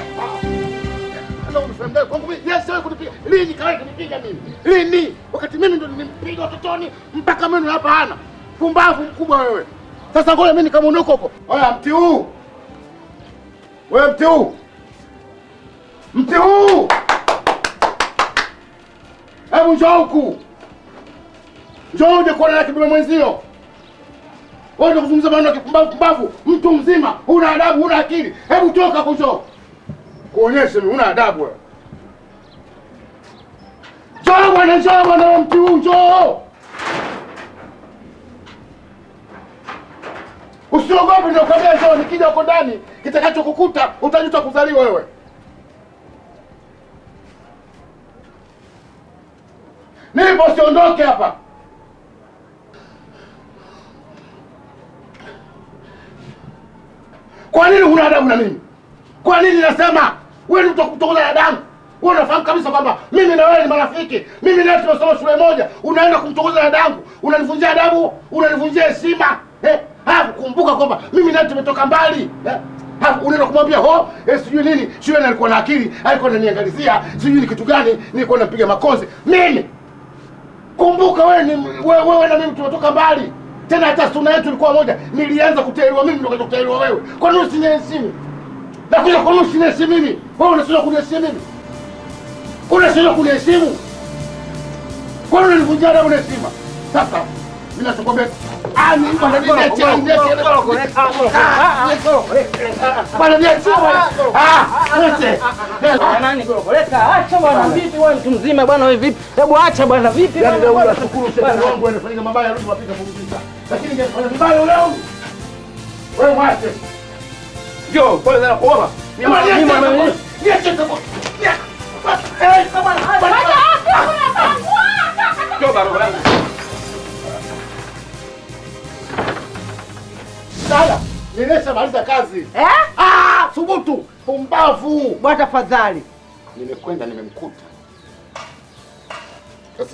Sasa unifahamu kwangu mimi, yes, wewe kunipiga. Lini kawaida kunipiga mimi? Lini? Wakati mimi ndo nilimpiga utotoni mpaka meno hapa hana. Pumbavu mkubwa wewe. Sasa ngoja mimi nikamuondoka huko. Oya mti huu. Wewe mti huu. Mti huu. Hebu njoo huku. Njoo uje kuona na kidume mwenzio. Wewe ndio kuzungumza maneno ya kipumbavu pumbavu. Mtu mzima, huna adabu, huna akili. Hebu toka hapo njoo. Kuonyeshe mimi huna adabu wewe. Njoo bwana, njoo bwana, wewe mti huu njoo. Usiogope ndio kwambia njoo, nikija huko ndani kitakachokukuta utajuta kuzaliwa wewe. Nipo usiondoke hapa. Kwa nini huna adabu na mimi? Kwa nini nasema wewe ni mtu wa kutongoza na damu? Wewe unafahamu kabisa kwamba mimi na wewe ni marafiki. Mimi na wewe tumesoma shule moja. Unaenda kumtongoza na damu. Unanivunjia adabu, unanivunjia heshima. Eh? Hapo kumbuka kwamba mimi na wewe tumetoka mbali. Eh? Hapo unaenda kumwambia ho, eh, sijui nini, shule alikuwa na akili, alikuwa ananiangalizia, sijui ni kitu gani, nilikuwa napiga makozi. Mimi Kumbuka wewe ni wewe, wewe na mimi tumetoka mbali. Tena hata suna yetu ilikuwa moja. Nilianza kutahiriwa mimi ndio kaja kutahiriwa wewe. Kwa nini usiniheshimu? Na kuja kwa nini usiniheshimu mimi? Wewe unashindwa kuniheshimu mimi? Unashindwa kuniheshimu? Kwa nini unanivunjia adabu na heshima? Sasa mimi nachokwambia ah ni bwana niache niache. Bwana niache bwana. Ah niache. Nani gorokoleta? Acha bwana, vipi wewe mtu mzima bwana wewe vipi? Hebu acha bwana, vipi Yaani bwana? leo nashukuru shetani wangu anafanya mabaya rudi wapika pumzika. Lakini ingefanya vibaya leo. Wewe mwache. Njoo, pole sana kuomba. Ni mali Ni mali- yake. Niache kwa. Eh, kama Njoo barabara yangu. Dada, nimeshamaliza kazi. Eh? Ah, thubutu. Pumbavu. Bwana tafadhali. Nimekwenda nimemkuta. Sasa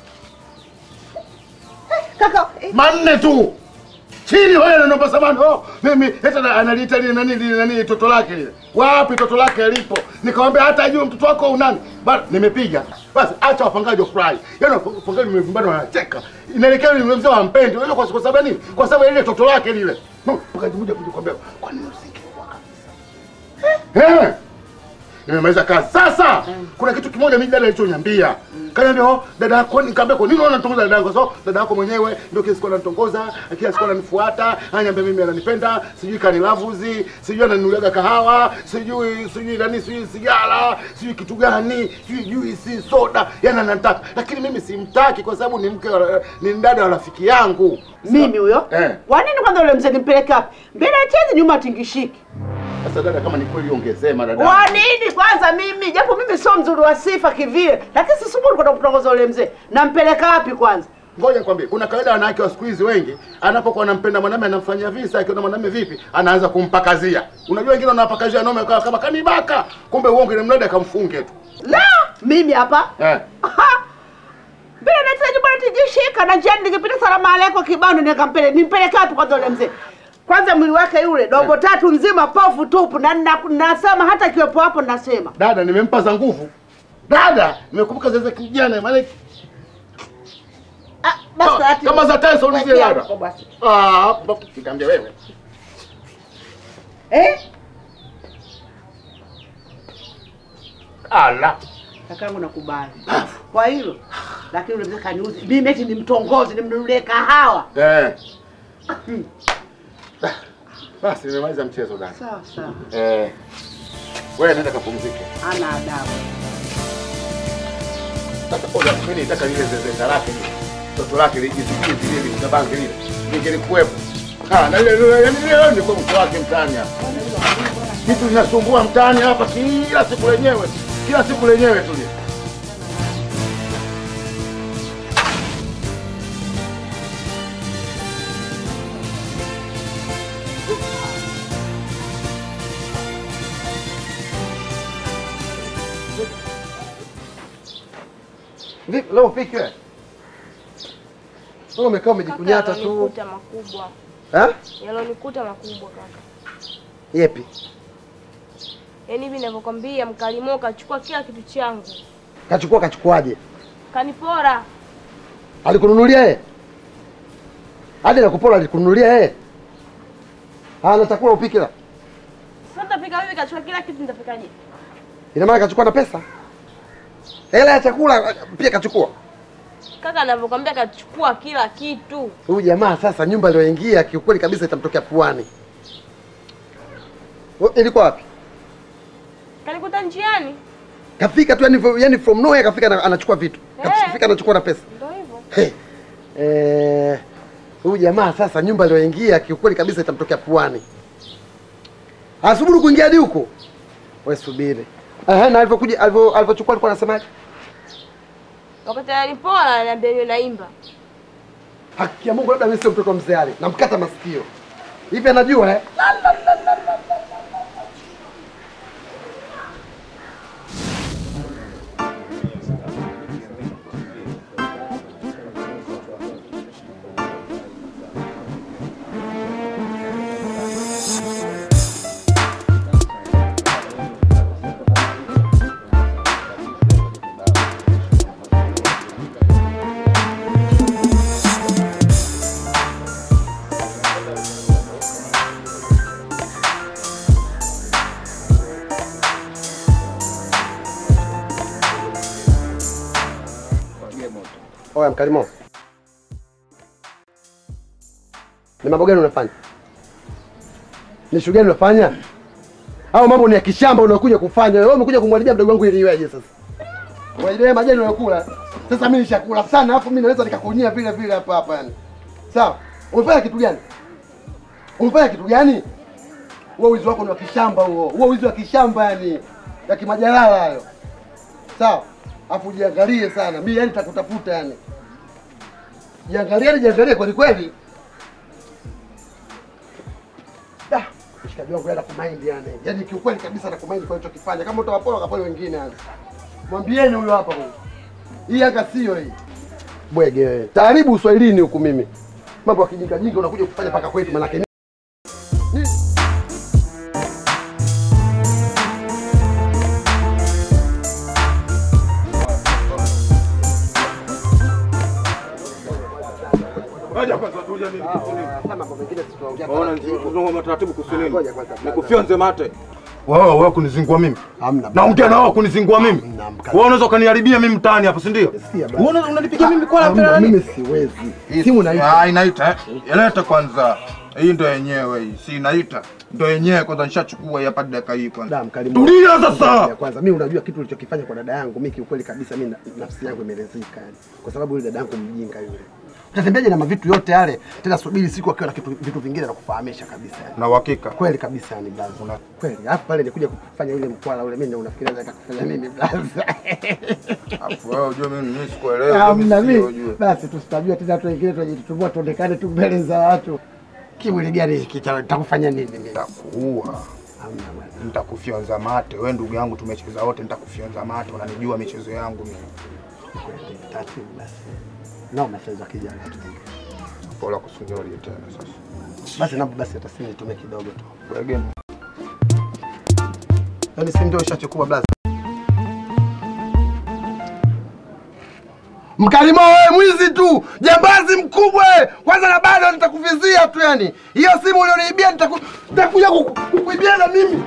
Kaka, manne tu chini wewe naomba samani oh mimi hata na- analiita lile nani lile nani toto lake lile wapi toto lake alipo nikamwambia hata ajue mtoto wako au nani bado nimepiga basi acha wapangaji wafurahi yaani wapangaji wamevumbana wanacheka inaelekea yule mzee wampendi unajua kwa kwa sababu nini kwa sababu ya lile toto lake lile no mpangaji mmoja kuja kwambia kwa nini usingekuwa kabisa eh nimemaliza kazi sasa kuna kitu kimoja mimi dada alichoniambia kaniambia oh dada yako nikamwambia kwa nini unaona nitongoza dada yako so dada yako mwenyewe ndio kila siku ananitongoza kila siku ananifuata ananiambia mimi ananipenda sijui kanilavuzi sijui ananinuliaga kahawa sijui sijui nani sijui sigara sijui kitu gani sijui juisi soda yani ananitaka lakini mimi simtaki kwa sababu ni mke wa- ni dada wa rafiki yangu Mimi huyo? eh Kwa nini kwanza ule mzee nimpeleke wapi? Mbele acheze nyuma tingishiki. sasa dada kama ni kweli ongezema dada Kwa nini kwanza mimi? Japo mimi sio mzuri wa sifa kivile, lakini sisubiri kwenda kutongoza ule mzee. Nampeleka wapi kwanza? Ngoja nikwambie, kuna kawaida wanawake wa siku hizi wengi, anapokuwa anampenda mwanamume anamfanyia visa, akiona mwanamume vipi, anaanza kumpakazia. Unajua wengine wanapakazia nome kama, kama kanibaka, kumbe uongo ni mnada akamfunge tu. La, mimi hapa Eh. Bila nahitaji bwana tijishika na njiani nikipita salama aleko kibano nikampele nimpeleke wapi kwanza ule mzee? Kwanza mwili wake yule dogo tatu nzima pofu tupu na na- nasema hata kiwepo hapo nasema. Dada nimempa za nguvu. Dada nimekumbuka zile za kijana maana Basi ati kama za Tyson zile Wekea dada. huko basi. Ah, nikamwambia wewe. Eh? Ala. Kakangu nakubali. Kwa hilo lakini ule mzee kaniuzi. Mimi eti nimtongoze nimnunulie kahawa. Eh. Basi nimemaliza mchezo dada. Sawa sawa. Eh. Wewe nenda kapumzike. Ana adabu. Sasa oja mimi nataka lile zezeta lake lile. Toto lake lile jizikizi lile litabange lile. Ningelikuwepo. Ah, na ile ile yani leo ni kwa mtu wake mtaani hapa. Kitu linasumbua mtaani hapa kila siku lenyewe. Kila siku lenyewe tu. lile. Vipi leo upiki wewe? Wewe umekaa umejikunyata tu. Yalonikuta makubwa. Eh? Yalonikuta makubwa kaka. Yepi? Yaani hivi ninavyokwambia mkalimo kachukua kila kitu changu. Kachukua kachukuaje? Kanipora. Alikununulia yeye? Hadi nakupola alikununulia yeye? Hana chakula upike la. Sasa nitapika vipi kachukua kila kitu nitapikaje? Ina maana kachukua na pesa? Hela ya chakula pia kachukua. Kaka anavyokwambia kachukua kila kitu. Huyu jamaa sasa nyumba aliyoingia kiukweli kabisa itamtokea puani. Wewe, Ilikuwa wapi? Kanikuta njiani. Kafika tu yani, yani from nowhere kafika na, anachukua vitu. Kafika anachukua na pesa. Ndio hivyo. Hey. Eh, huyu jamaa sasa nyumba aliyoingia kiukweli kabisa itamtokea puani. Asubiri kuingia hadi huko. Wewe subiri. Ehe, na alivyokuja alivyo alivyochukua alikuwa anasemaje? Wakati ananipora ananiambia niwe naimba. Haki ya Mungu labda mimi sio mtoto wa mzee Ali. Namkata masikio. Hivi anajua eh? Oya mkalimo. Ni mambo gani unafanya? Ni shughuli gani unafanya? Au mambo ni ya kishamba unakuja kufanya? Wewe umekuja kumharibia mdogo wangu ili iweje sasa? Wewe majani unayokula. Sasa mimi nishakula sana alafu mimi naweza nikakunyia vile vile hapa hapa yani. Sawa? Umefanya kitu gani? Umefanya kitu gani? Huo wizi wako ni wa kishamba huo. Huo wizi wa kishamba yani. Ya kimajalala hayo. Sawa? Afu jiangalie sana. Mimi yani nitakutafuta yani. Jiangalie, jiangalie kweli kweli. Da, mshikaji wangu yana kumind yani. Yaani kiukweli kabisa na kumind kwa alichokifanya. Kama utawapora kapole wengine yani. Mwambieni huyo hapa huyo. Hii anga sio hii. Bwege wewe. Taaribu Uswahilini huku mimi. Mambo ya kijinga jinga unakuja kufanya paka kwetu manake ni- Ngoja kwanza tulia mimi kusulim. mambo mengine tutaongea. Waona nzungumza taratibu kusulim. Ngoja kwanza. Nikufyonze mate. Wewe wewe kunizingua mimi? Hamna. Naongea na wewe kunizingua mimi? Wewe unaweza ukaniharibia mimi mtaani hapa, si ndio? Wewe unaweza unanipigia mimi kwa Hamna, la mimi siwezi. Simu inaita. Ah, inaita eh. Ileta kwanza. Hii ndo yenyewe hii. Si inaita. Ndo yenyewe kwanza nishachukua hii hapa dakika hii kwanza. Tulia sasa. Ya kwanza mimi unajua kitu ulichokifanya kwa dada yangu, mimi kiukweli kabisa mimi na- nafsi yangu imelezeka yani. Kwa sababu yule dada yangu mjinga yule. Utatembeaje na mavitu yote yale? Tena subiri siku akiwa na kitu vitu vingine na kufahamisha kabisa yani. Na uhakika. Kweli kabisa yani blaza. Una kweli. Alafu pale nikuja kufanya yule mkwala ule mimi ndio unafikiria naweza kufanya mimi blaza. Alafu wewe unajua mimi mimi sikuelewa. Hamna mimi sio mimi. ujue. Basi tusitajua tena watu wengine tunajitumbua tuonekane tu mbele za watu. Kimwili gani hiki cha- nitakufanya nini mimi? Nitakuua. Nitakufyonza mate. Wewe ndugu yangu tumecheza wote nitakufyonza mate. Unanijua michezo yangu mimi. Taratibu basi. Na umecheza kijana tu. Bora kusunyori tena sasa. Basi naomba basi hata simu nitumie kidogo tu. Wege. Yaani simu ndio ishachukua blaza. Mkalimo wewe mwizi tu, jambazi mkubwa wewe. Kwanza na bado nitakuvizia tu yani. Hiyo simu ulioniibia nitaku- nitakuja kuku- kukuibia na mimi.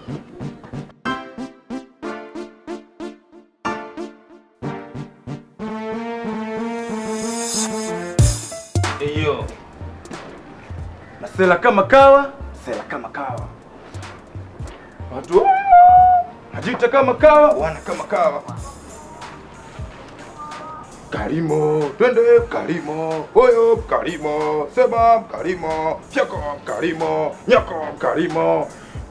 Hiyo. Na sela kama kawa, sela kama kawa. Watu najita kama kawa, wana kama kawa. Mkalimo, twende Mkalimo, hoyo Mkalimo, sema Mkalimo, fyako Mkalimo, nyako Mkalimo.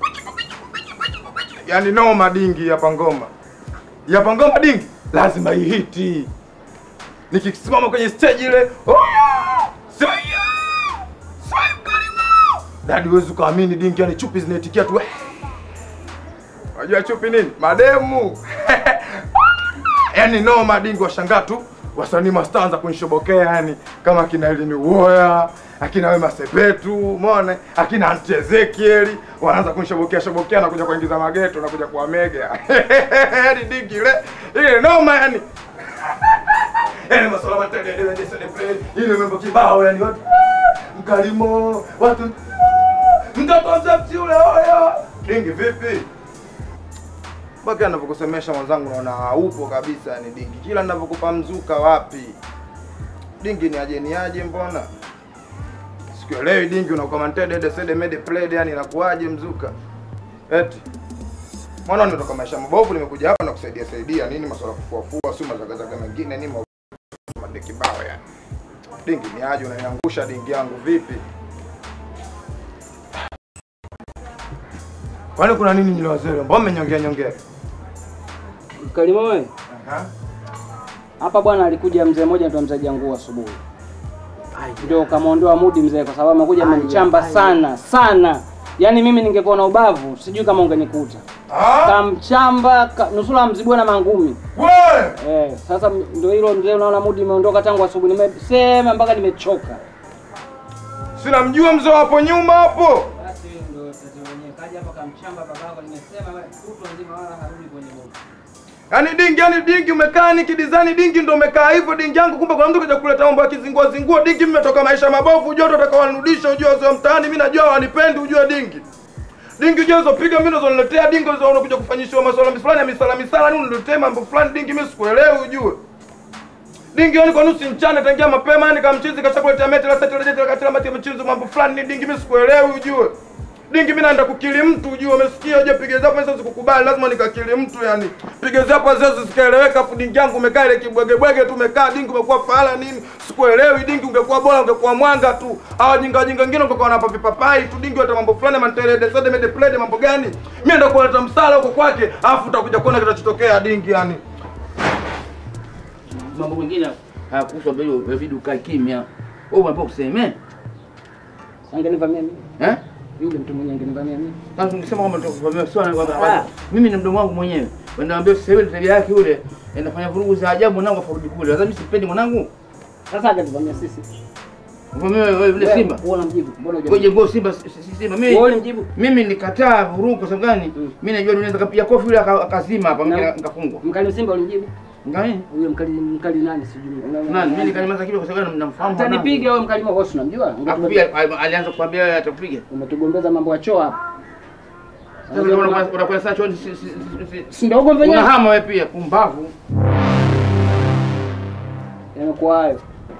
Yaani noma dingi hapa ngoma. Hapa ngoma dingi lazima ihiti. Nikisimama kwenye stage ile, hoyo! Saya! Saya Mkalimo! Dadi huwezi ukaamini dingi, yani chupi zinaitikia tu. Unajua chupi nini? Mademu. Yaani noma dingi washangaa tu wasanii mastaa anza kunishobokea yani kama akina Elini Uwoya, akina Wema Sepetu, umeona? Akina Aunty Ezekiel wanaanza kunishobokea shobokea na kuja kuingiza mageto na kuja kuwamega. Yaani dingi ile ile noma yani. Yaani masuala matende ndio ndio celebrate. Ile mambo kibao yani watu mkalimo, watu mtoto mzee ule oya. Dingi vipi? mpaka anavyokusemesha mwanzangu, naona upo kabisa. Yani dingi, kila ninavyokupa mzuka, wapi dingi, ni aje ni aje, mbona sikuelewi dingi, unakomante dede sede mede played, yani inakuaje mzuka? Eti mwana, nimetoka maisha mabovu, nimekuja hapa na kusaidia saidia nini, masuala kufua fua, si mazagazaga mengine nini, madeki bao yani. Dingi ni aje, unaniangusha dingi yangu vipi? Kwani kuna nini nyile wazee? Mbona mmenyongea nyongea? Mkalimo wewe. Hapa bwana alikuja mzee mmoja anaitwa mzee Jangu asubuhi. Ndio kamwondoa mudi mzee kwa sababu amekuja amenichamba sana sana. Yaani mimi ningekuwa na ubavu sijui kama ungenikuta. Kamchamba ka, nusura mzibwe na mangumi. Eh, sasa m- ndio hilo mzee unaona mudi imeondoka tangu asubuhi. Nimesema mpaka nimechoka. Sina mjua mzee hapo nyuma hapo. Basi ndio tatizo lenyewe. Kaja hapa kamchamba babako nimesema kutwa nzima wala harudi kwenye mudi. Yaani dingi, yaani dingi umekaa ni kidizani dingi ndio umekaa hivyo dingi yangu, kumbe kuna mtu kaja kuleta mambo ya kizingua zingua dingi. Mimi nimetoka maisha mabovu, ujue watu watakawanirudisha, ujue wazee wa mtaani, mimi najua wanipendi, ujue dingi. Dingi ujue hizo piga mimi ndo niletea dingi hizo unakuja kufanyishiwa masuala fulani ya misala misala nini uniletee mambo fulani dingi, mimi sikuelewi ujue. Dingi yani kwa nusu mchana tangia mapema yani kamchizi kashakuletea meti la seti la katila mati ya mchizi mambo fulani ni dingi, mimi sikuelewi ujue. Dingi mimi naenda kukili mtu ujue, umesikia uje piga zapo sasa sikukubali, lazima nikakili mtu yani. Piga zapo sasa zikaeleweka, afu dingi yangu umekaa ile kibwege bwege tu umekaa dingi umekuwa fala nini? Sikuelewi dingi, ungekuwa bora ungekuwa mwanga tu. Hawa jinga jinga wengine ungekuwa wanapa vipapai tu dingi, hata mambo fulani mantele de sode mede plede mambo gani? Mimi ndo kuleta msala huko kwake, afu utakuja kuona kitachotokea dingi yani. mambo mengine hayakuhusu mbele inabidi ukae kimya. Wewe unapo kuseme. Angenivamia mimi. Eh? Yule mtu mwenye angenivamia mimi. Sasa ungesema kwamba tutakuvamia sio na kwamba mimi ni mdomo wangu mwenyewe. Wenda ambia sasa hivi tabia yake yule inafanya vurugu za ajabu mwanangu afarudi kule. Sasa mimi sipendi mwanangu. Sasa angenivamia sisi. Mvamia wewe yule Simba. Wewe unamjibu. Mbona hujamjibu? Ngoje ngo Simba si si- Simba. Mimi Wewe ulimjibu? Mimi nikataa vurugu kwa sababu gani? Mimi najua dunia nikapiga kofi yule aka- akazima hapa mimi Na- nikafungwa. Mkali Simba ulimjibu? Ngani? Huyo mkali mkali nani sijui. Nani? Mimi nikanyamaza kimya kwa sababu gani namfahamu. mwanangu. Atanipiga wewe mkali mwa bosi unamjua? Akupiga alianza kukwambia wewe atakupiga. Umetugombeza mambo ya choo hapa. Sasa unakuwa unakwenda sana chooni si si si. Si ndio ugomvi wenyewe? Unahama wewe pia pumbavu. Yanakuwa hayo.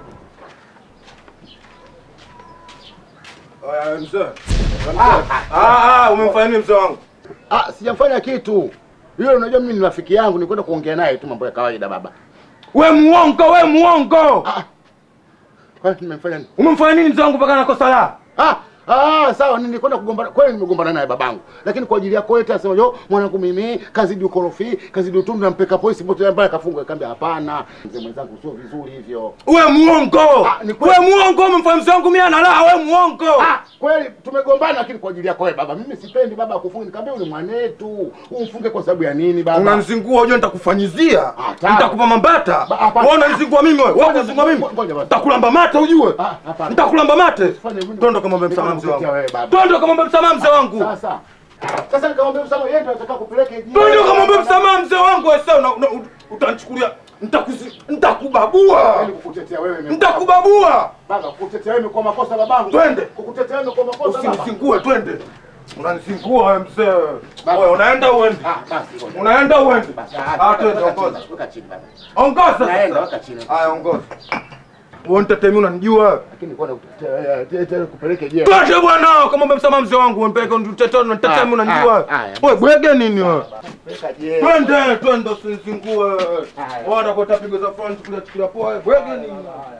Oya mzee. Ah ah, umemfanya nini mzee wangu? Ah, sijamfanya kitu. Yule unajua mimi ni rafiki yangu, nilikwenda kuongea naye tu mambo ya kawaida baba. We muongo, we muongo. Ah. Kwani nimemfanya nini? Umemfanya nini mzee wangu mpaka nakosa la? Ah, ah, sawa nilikwenda kugombana. Kweli nimegombana naye babangu. Lakini kwa ajili yako eti asema, "Yo, mwanangu mimi kazidi ukorofi, kazidi utundu nampeka polisi pote ambaye akafungwa." Nikamwambia, "Hapana, mzee mwenzangu sio vizuri hivyo." We muongo. We muongo, umemfanya mzee wangu mimi analaa, we muongo. Ah, kweli tumegombana lakini kwa ajili yako wewe baba. Mimi sipendi baba akufunge. Nikamwambia yule mwanetu, umfunge kwa sababu ya nini baba? Unanizingua, unajua nitakufanyizia. tamu. Nitakupa mambata. Ba- hapana. Wewe unanizingua mimi wewe. Wewe unanizingua mimi. Nitakulamba mate ujue. Nitakulamba mate. Twende kamwambia msamaha mzee wangu. Twende kamwambia msamaha mzee wangu. Sasa. Sasa nikamwambia msamaha yeye ndio atakao kupeleka hivi. Twende kamwambia msamaha mzee wangu wewe sasa una- una- utanichukulia nitakuzi nitakubabua. Kukutetea wewe imekuwa- Nitakubabua. Baba, kukutetea wewe imekuwa makosa babangu. Twende. Kukutetea wewe imekuwa makosa baba. Usinizingue, twende. Unanizingua wewe mzee. Wewe unaenda uende. Unaenda uende. Ah, twende ongoza. Weka chini baba. Ongoza. Naenda, sasa. weka chini. Haya ongoza. Wewe nitetemi unanijua? Lakini kwa kupeleke je? Twende bwana, kama umemsema mzee wangu unipeleke nitetemi nitetemi unanijua. Wewe bwege nini wewe? Twende, twende usinizingue. Wana kwa tapigo za France kula chukula poa. Bwege nini?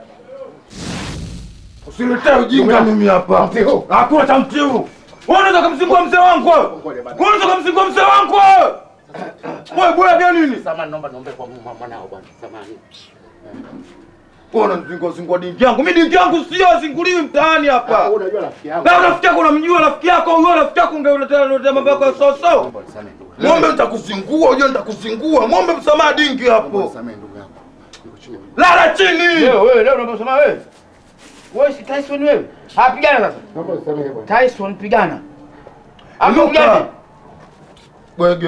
Usiletee ujinga mimi hapa. Hakuna cha mtiu. Wewe unaweza kumzingua mzee wangu? wewe? Wewe unaweza kumzingua mzee wangu? wewe? Wewe bwege nini? Samahani, naomba niombe kwa mwa- mwanao bwana. Samahani. Wewe unazingua zingua dingi yangu. Mimi dingi yangu sio zinguliwi mtaani hapa. Unajua rafiki yangu. Na rafiki yako unamjua rafiki yako huyo rafiki yako ungeuletea uletea mambo yako ya sawa sawa. Ng'ombe nitakuzingua, unajua nitakuzingua. Ng'ombe msamaha dingi hapo. Lala chini. Leo wewe leo unaomba msamaha wewe? Wewe si Tyson wewe? Ah, pigana sasa. Tyson pigana. Hapo pigana. Bwege.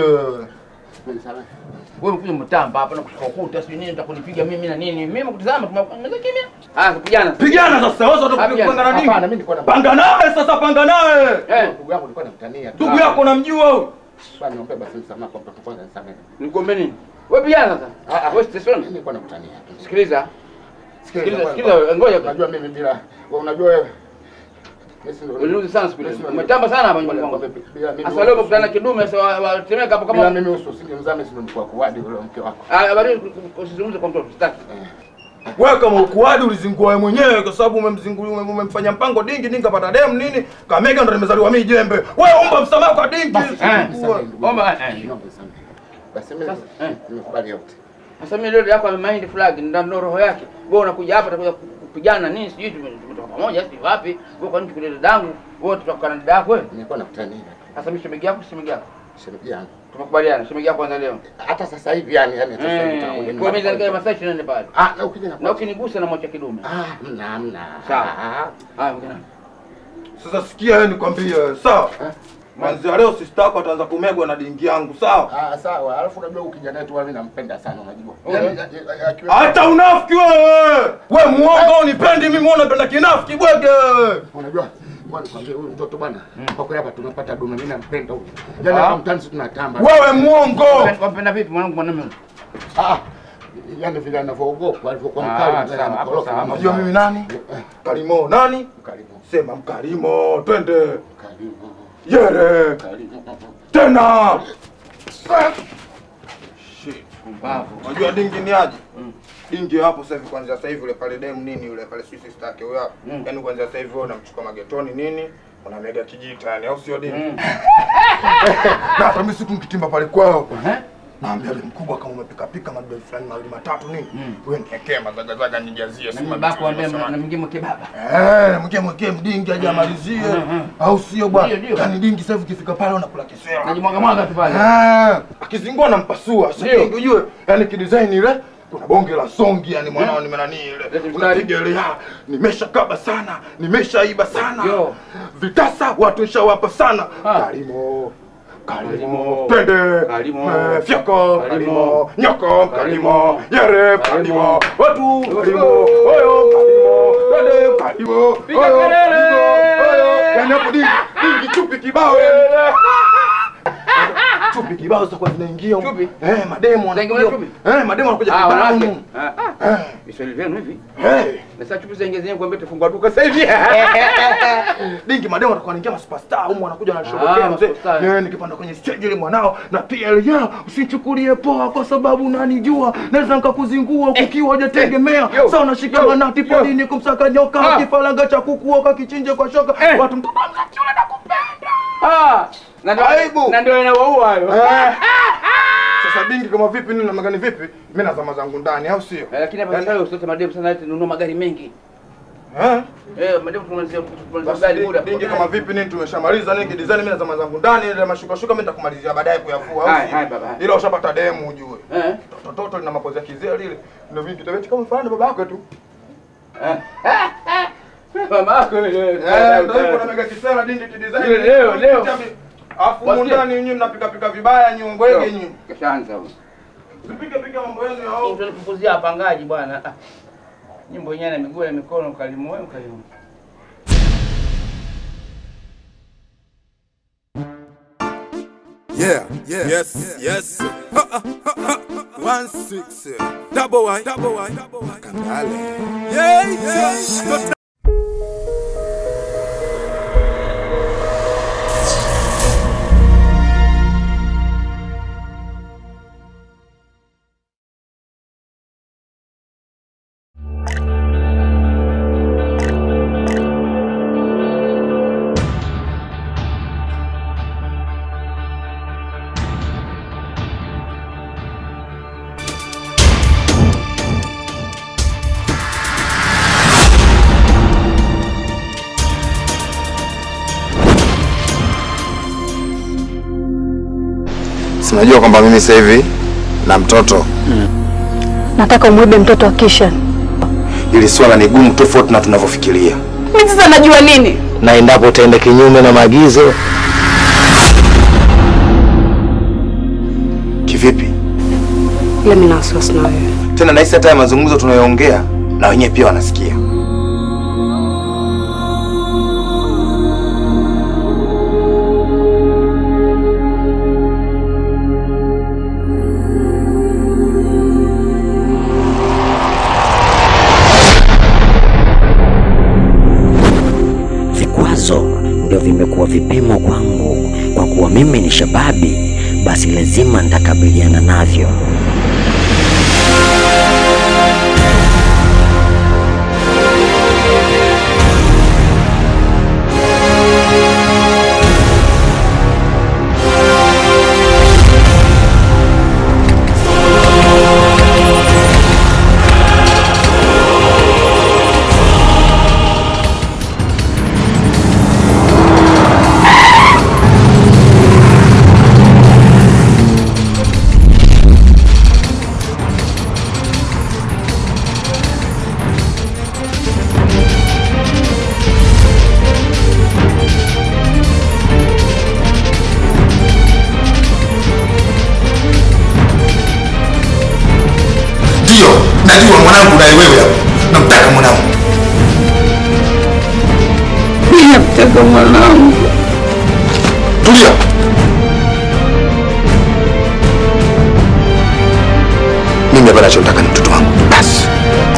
Wewe ukuja mtamba hapa na kushika ukuta sio nini utakunipiga mimi na nini? Mimi kutazama tumeanza kimya. Ah, kupigana. Pigana sasa, wewe unataka kupanga na nini? Hapana, mimi nilikuwa na Panga naye sasa, panga naye. Eh, ndugu yako nilikuwa namtania. tu. Ndugu yako unamjua huyo? Bwana niombe basi msamaha kwa mtoto kwanza nisamehe. Nikuombe nini? Wewe pigana sasa. Wewe Tyson. Mimi nilikuwa namtania. tu. Sikiliza. Sikiliza, Sikiliza, sikiliza, ngoja. Unajua mimi bila wewe unajua wewe. Mimi si ndo- Uliuzi sana siku ile. Mimi si ndo- Umetamba sana hapa nyumbani kwangu. Bila mimi Sasa leo umekutana na kidume sasa wa- watemeka hapo Bila kama mimi uso usingemzame si ndo nilikuwa kuwadi yule mke wako. Ah, bado usizungumze kwa mtoto, sitaki. Wewe kama ukuadi ulizingua wewe mwenyewe kwa sababu umemzingulia ume- umemfanya mpango dingi dingi kapata dem nini? Kamega ndo nimezaliwa mimi jembe. Wewe omba msamaha kwa dingi. Eh, omba eh. Basi mimi nimekubali yote. Sasa mimi leo yako amemind flag ndio ndo roho yake. Wewe unakuja hapa utakuja kupigana nini sijui tume- tumetoka pamoja sijui wapi. Wewe kwa nini tukulie dadangu? Wewe tutakuwa na dada yako wewe? Nilikuwa nakutania. Sasa mimi shemeji yako shemeji yako. Shemeji yangu. Tumekubaliana shemeji yako kwanza leo. Hata sasa hivi yani yani sasa hivi tutakuja Eh, nyumbani kwa mimi kwanza. nikae masaa 24 pale. Ah, na ukija na Na ukinigusa na mwacha kidume. Ah, mna mna. Sawa. Haya, mkina. Sasa sikia wewe nikwambie, sawa? Kwanza leo sister yako ataanza kumegwa na dingi yangu, sawa? Ah, sawa. Alafu unajua huyu kijana wetu mimi nampenda sana unajua. Okay. Yaani, a- a- akiwa- Hata unafiki wewe. Wewe muongo unipendi mimi muone unapenda kinafiki bwege. Unajua Bwana kwambia huyu mtoto bwana, kwa kweli hapa tumepata dume, mimi nampenda huyu. Yaani Ah. hapa mtaani sisi tunatamba. Wewe muongo. Wampenda vipi mwanangu mwanamume? Ah. Yaani vile anavyoogopa alivyokuwa Ah, mkali sawa, mbele hapo anakoroka. sawa. Unajua mimi nani? Kalimo nani? Mkalimo. Sema mkalimo, twende. Mkalimo. Yere. Mkalimo. Tena. Shit. Unajua dingi ni aje? Dingi hapo sasa hivi kwanza sasa hivi yule pale dem nini yule pale Swiss star yake huyo hapo. Yaani kwanza sasa hivi wewe unamchukua magetoni nini? Unamega kijita yani au sio dingi? Na hata mimi siku nikitimba pale kwao. Naambia yule mkubwa kama umepika pika madude fulani mawili matatu nini? Wewe niwekee mazagazaga nijazie Na si mimi bako waambia na mwingine mke baba. Eh, mke mwekee mdingi aje amalizie. Au sio bwana? Ndio, ndio. Yaani dingi sasa hivi ukifika pale unakula kisera. Najimwaga mwaga tu pale. Ah, akizingua nampasua. Sasa Ndio. dingi ujue, yaani kidesign ile kuna bonge la songi yani mwanao nimenani ile. Unapiga ile ah, nimeshakaba sana, nimeshaiba sana. Yo. Vitasa watu nishawapa sana. Kalimo. Kalimo, twende, Kalimo. Eh, fyako, Kalimo. kalimo, nyoko, kalimo, yere, kalimo, watu, kalimo, oyo, kalimo, twende, kalimo, Piga oyo, kelele. kalimo, oyo, yani hapo dingi, dingi chupi kibao yani. Chupi kibao sasa kwa zinaingia huko. Chupi? Eh, mademo Zinaingia wanakuja. chupi? Eh, mademo wanakuja Ah, kibao wanawake. humu. Ah, ah. Viswahili vyenu hivi. Eh. Na sasa chupi zenyewe zenyewe kuambia tufungua duka sasa hivi. Dingi mademo watakuwa wanaingia superstar humu wanakuja Ah, wanashobokea mzee. masuperstar. Eh, nikipanda kwenye stage ile mwanao na pia ile ya usichukulie poa kwa sababu unanijua naweza nikakuzingua ukiwa hujategemea. Sasa unashika manati podini kumsaka nyoka kifaranga cha kukuoka kichinje kwa shoka. Watu mtoto mzaki yule nakupenda. Ah, na ndio Aibu. na ndio inawaua hayo. Eh. Sasa dingi kama vipi nini namna gani vipi? Mimi nazama zangu ndani au sio? Eh, Lakini hapa sasa usote mademu sana eti nunua magari mengi. Eh? Eh, mademu tumalizia tumalizia Basi gari dingi- muda. dingi kama vipi nini tumeshamaliza nini kidesign mimi nazama zangu ndani ile mashuka shuka mimi nitakumalizia baadaye kuyafua au Hai, sio? hai, baba, hai. Ila ushapata demu ujue. Eh. Toto toto lina mapozi ya kizee lile. Ndio vingi kitabeti kama mfano baba yako tu. Mama yako ile. Eh, ndio yuko na mega kisela dingi kidesign. Ile leo, leo. Afu humu Wasikia? ndani nyinyi mnapika pika vibaya nyinyi ngwege nyinyi. Kashaanza huko. Msipike pika mambo yenu ya au. Utanipunguzia wapangaji bwana. Ah. Nyimbo yenyewe na miguu na mikono kalimu wewe kalimu. Yeah, yeah, yes, yes. Ha, ha, ha, ha. One six, double Y, double Y, double Y. Kandale. Yeah, yeah. Sinajua kwamba mimi sasa hivi na mtoto Nataka umwibe mtoto wa Kishan. ili swala ni gumu tofauti na tunavyofikiria, Mimi sasa najua nini? na endapo utaenda kinyume na maagizo. Kivipi Ila mimi na wasiwasi na wewe. tena? Nahisi hata ya mazungumzo tunayoongea na wenyewe pia wanasikia. Vikwazo ndio vimekuwa vipimo kwangu, kwa kuwa mimi ni shababi, basi lazima nitakabiliana navyo. Ndio, najua mwanangu, naye wewe hapo namtaka mwanangu. Mimi namtaka mwanangu. Tulia. Mimi hapa nachotaka ni mtoto wangu basi.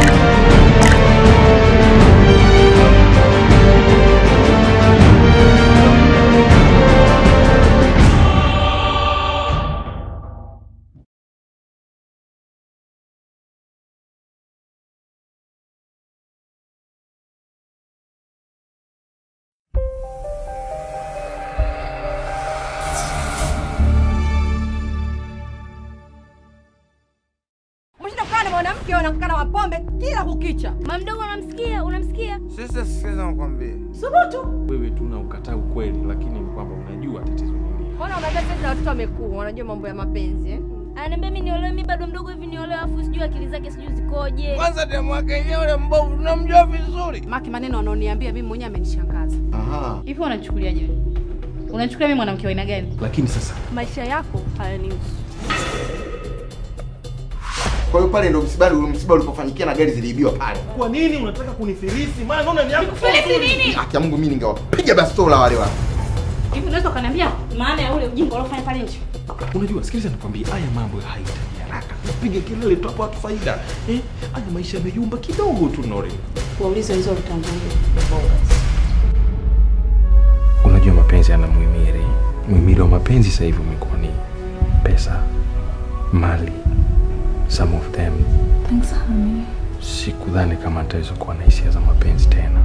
Umeshinda kukaa na mwanamke unakaa na mapombe kila kukicha. Mama mdogo unamsikia? Unamsikia? Sasa sikiza nikwambie. Subutu. Wewe tu na ukataa ukweli, lakini ni kwamba unajua tatizo ni nini. Mbona unaambia sasa watoto wamekuwa wanajua mambo ya mapenzi eh? Ananiambia mimi niolewe, mimi bado mdogo hivi niolewe, afu sijui akili zake sijui zikoje. Kwanza demu wake yenyewe ule mbovu tunamjua vizuri. Maki maneno anaoniambia mimi mwenyewe amenishangaza. Aha. Hivi unachukuliaje wewe? Unachukulia mimi mwanamke wa aina gani? Lakini sasa Maisha yako hayanihusu. Kwa hiyo pale ndo msiba msiba ulipofanyikia na gari ziliibiwa pale. Kwa nini unataka kunifilisi? Maana naona ni yako. Filisi nini? Haki ya Mungu mimi ningewapiga bastola wale watu. Hivi unaweza ukaniambia maana ya ule ujinga uliofanya pale nje? unajua, sikiliza nikwambie, haya mambo hayahitaji haraka. Piga kelele tu hapo, watu faida eh. Haya maisha yameyumba kidogo tu, Nore. Waulize hizo vitangulia. Unajua mapenzi yana muhimili. Muhimili wa mapenzi sasa hivi umekuwa ni pesa, mali, some of them. Thanks honey. Sikudhani kama nitaweza kuwa na hisia za mapenzi tena.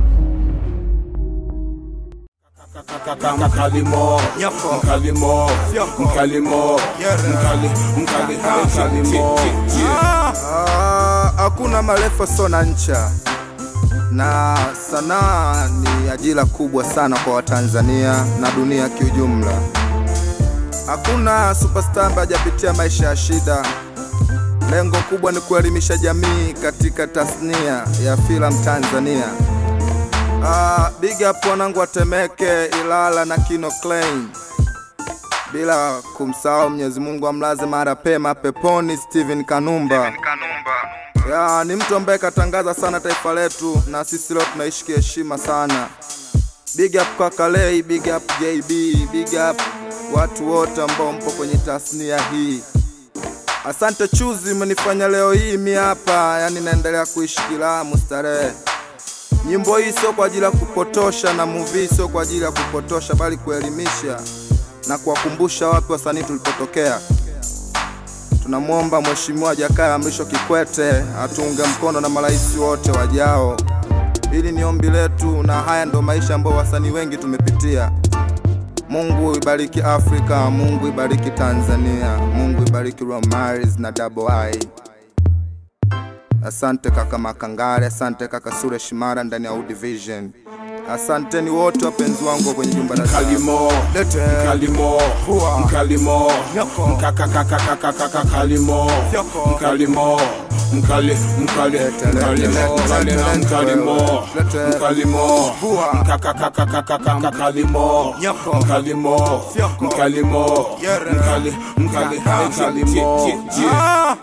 Mkalimo, mkalimo, mkalimo, mkali, mkali, mkalimo. Ah, Hakuna marefu sio na ncha, na sanaa ni ajira kubwa sana kwa Watanzania na dunia kiujumla. Hakuna superstar ambaye hajapitia maisha ya shida. Lengo kubwa ni kuelimisha jamii katika tasnia ya filamu Tanzania. Ah, big up wanangu wa Temeke, Ilala na Kino Klein, bila kumsahau Mwenyezi Mungu amlaze mara pema peponi Steven Kanumba. Ya, ni mtu ambaye katangaza sana taifa letu na sisi leo tunaishi kiheshima sana. Big up Kakalei, big up JB, big up watu wote ambao mpo kwenye tasnia hii. Asante Chuzi, umenifanya leo hii mi hapa, yani naendelea kuishi kilamu starehe. Nyimbo hii sio kwa ajili ya kupotosha na movie sio kwa ajili ya kupotosha, bali kuelimisha na kuwakumbusha wapi wasanii tulipotokea. Tunamwomba Mheshimiwa Jakaya Mrisho Kikwete atuunge mkono na marais wote wajao. Hili ni ombi letu, na haya ndo maisha ambayo wasanii wengi tumepitia. Mungu ibariki Afrika, Mungu ibariki Tanzania, Mungu ibariki Romaris na Double I. Asante kaka Makangare, asante kaka Sure Shimara ndani ya U Division. Asanteni wote wapenzi wangu kwenye jumba la Mkalimo, Lete. mkalimo, Fua. mkalimo, Nyoko. mkakakakakakaka kalimo, mkalimo, mkali, mkali, mkalimo, mkali na mkalimo, mkalimo, mkakakakakakaka kalimo, mkalimo, mkalimo, mkali, mkali, mkalimo. Ah!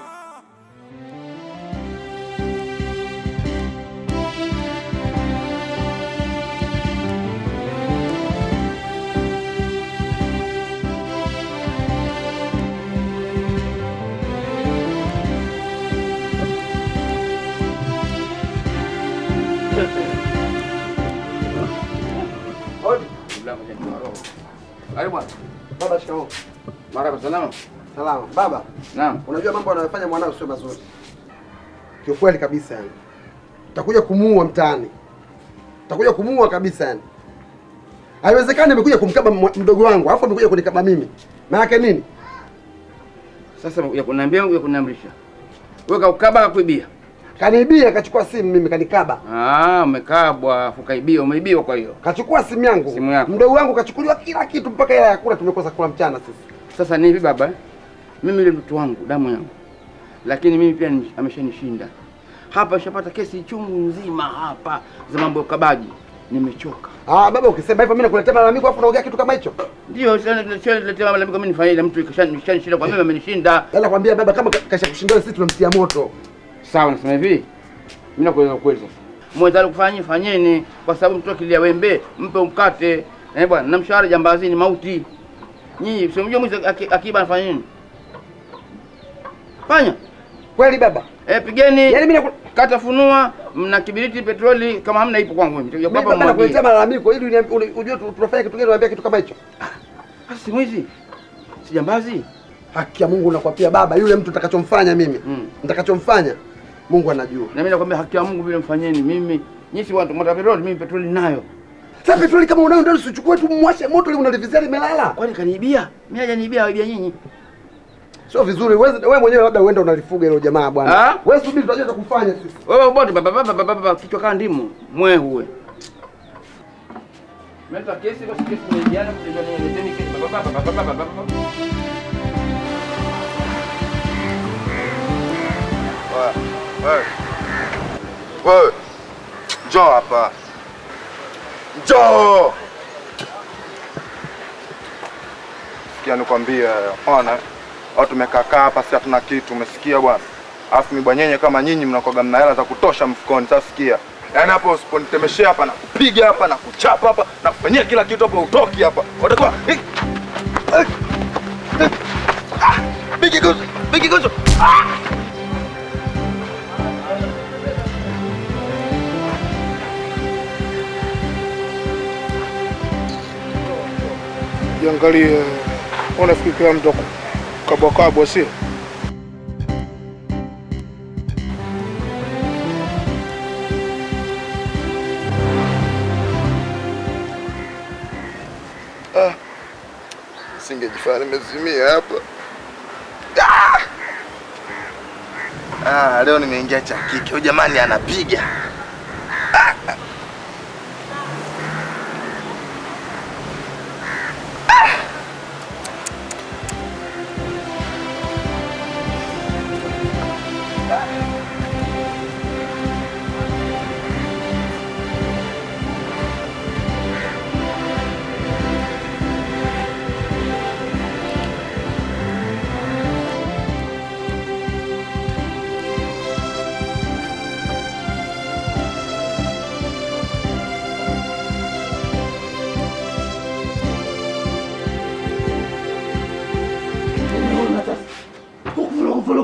Karibu bwana. Baba, shikamoo. Marhaba, salama. Salama. Baba, Naam. unajua mambo anayofanya mwanao sio mazuri. Kiukweli kabisa yani. Utakuja kumuua mtaani. Utakuja kumuua kabisa yani. Haiwezekani amekuja kumkaba mwa- mdogo wangu, alafu amekuja kunikaba mimi. Maana yake nini? Sasa ya kuniambia ya kuniamrisha. Wewe kaukaba kakuibia. Kaniibia akachukua simu mimi kanikaba. Ah, umekabwa, ukaibia, umeibiwa kwa hiyo. Kachukua simu yangu. Simu yako. Mdogo wangu kachukuliwa kila kitu mpaka hela ya kula tumekosa kula mchana sisi. Sasa ni hivi baba, eh? mimi yule mtoto wangu damu yangu, lakini mimi pia ni- ameshanishinda hapa. Nishapata kesi chungu nzima hapa za mambo ya ukabaji, nimechoka. Ah, baba ukisema hivyo mimi nakuletea malalamiko afu unaongea kitu kama hicho. Ndio letea malalamiko, mimi nifanye ile mtu kishanishinda kwa mimi amenishinda. Sasa nakwambia baba, kama kasha kushinda sisi tunamtia moto. Sawa, nasema hivi, mimi nakueleza ukweli sasa. Mwezalo kufanya fanyeni, kwa sababu mtu akilia wembe mpe mkate. Eh bwana, na mshahara jambazi ni mauti. Nyinyi sio mjua mwizi aki- akiba anafanya nini? Fanya. Kweli baba? Eh, pigeni. Yaani mimi naku- kata funua, mna kibiriti petroli kama hamna ipo kwangu mimi. Nitakuja Mimi hapa baba nakuletea mwambie. malalamiko ili uniambi- uni- ujue tu- tunafanya kitu gani unaambia kitu kama hicho. Sasa si mwizi. Si jambazi. Haki ya Mungu nakwambia baba, yule mtu nitakachomfanya mimi, nitakachomfanya Mungu anajua. Na mimi nakwambia haki ya Mungu vile mfanyeni mimi. Nyinyi si watu mta petroli, mimi petroli ninayo. Sasa petroli kama unayo ndio usichukue tu mwashe moto ile unalivizia limelala. Kwani kaniibia? Mimi hajaniibia, waibia nyinyi. Sio vizuri. Wewe wewe mwenyewe labda uende unalifuga hilo jamaa bwana. Ah? Wewe subiri tutajua cha kufanya sisi. Wewe bote baba baba baba baba kichwa kama ndimu. Mwe huwe. Meta kesi basi kesi imejana kujua nini leteni kesi baba baba baba baba baba. Wewe, wewe. Wewe. Njoo hapa. Njoo. Sikia nikwambie, ona. Au tumekaa kaa hapa sasa hatuna kitu, umesikia bwana? Alafu mibwanyenye kama nyinyi mnakoga mna hela za kutosha mfukoni. Sasa sikia. Yaani hapo usiponitemeshea hapa na kupiga hapa na kuchapa hapa na kufanyia kila kitu hapa utoki hapa. Utakuwa Bigi guzo, bigi guzo. Ah! Jiangalie, unafikiri kila mtu kabwakabwa, sio? Ah. Singejifanya nimezimia hapa. Ah! Ah, leo nimeingia cha kike. Huyu jamani anapiga. Ah! Ah!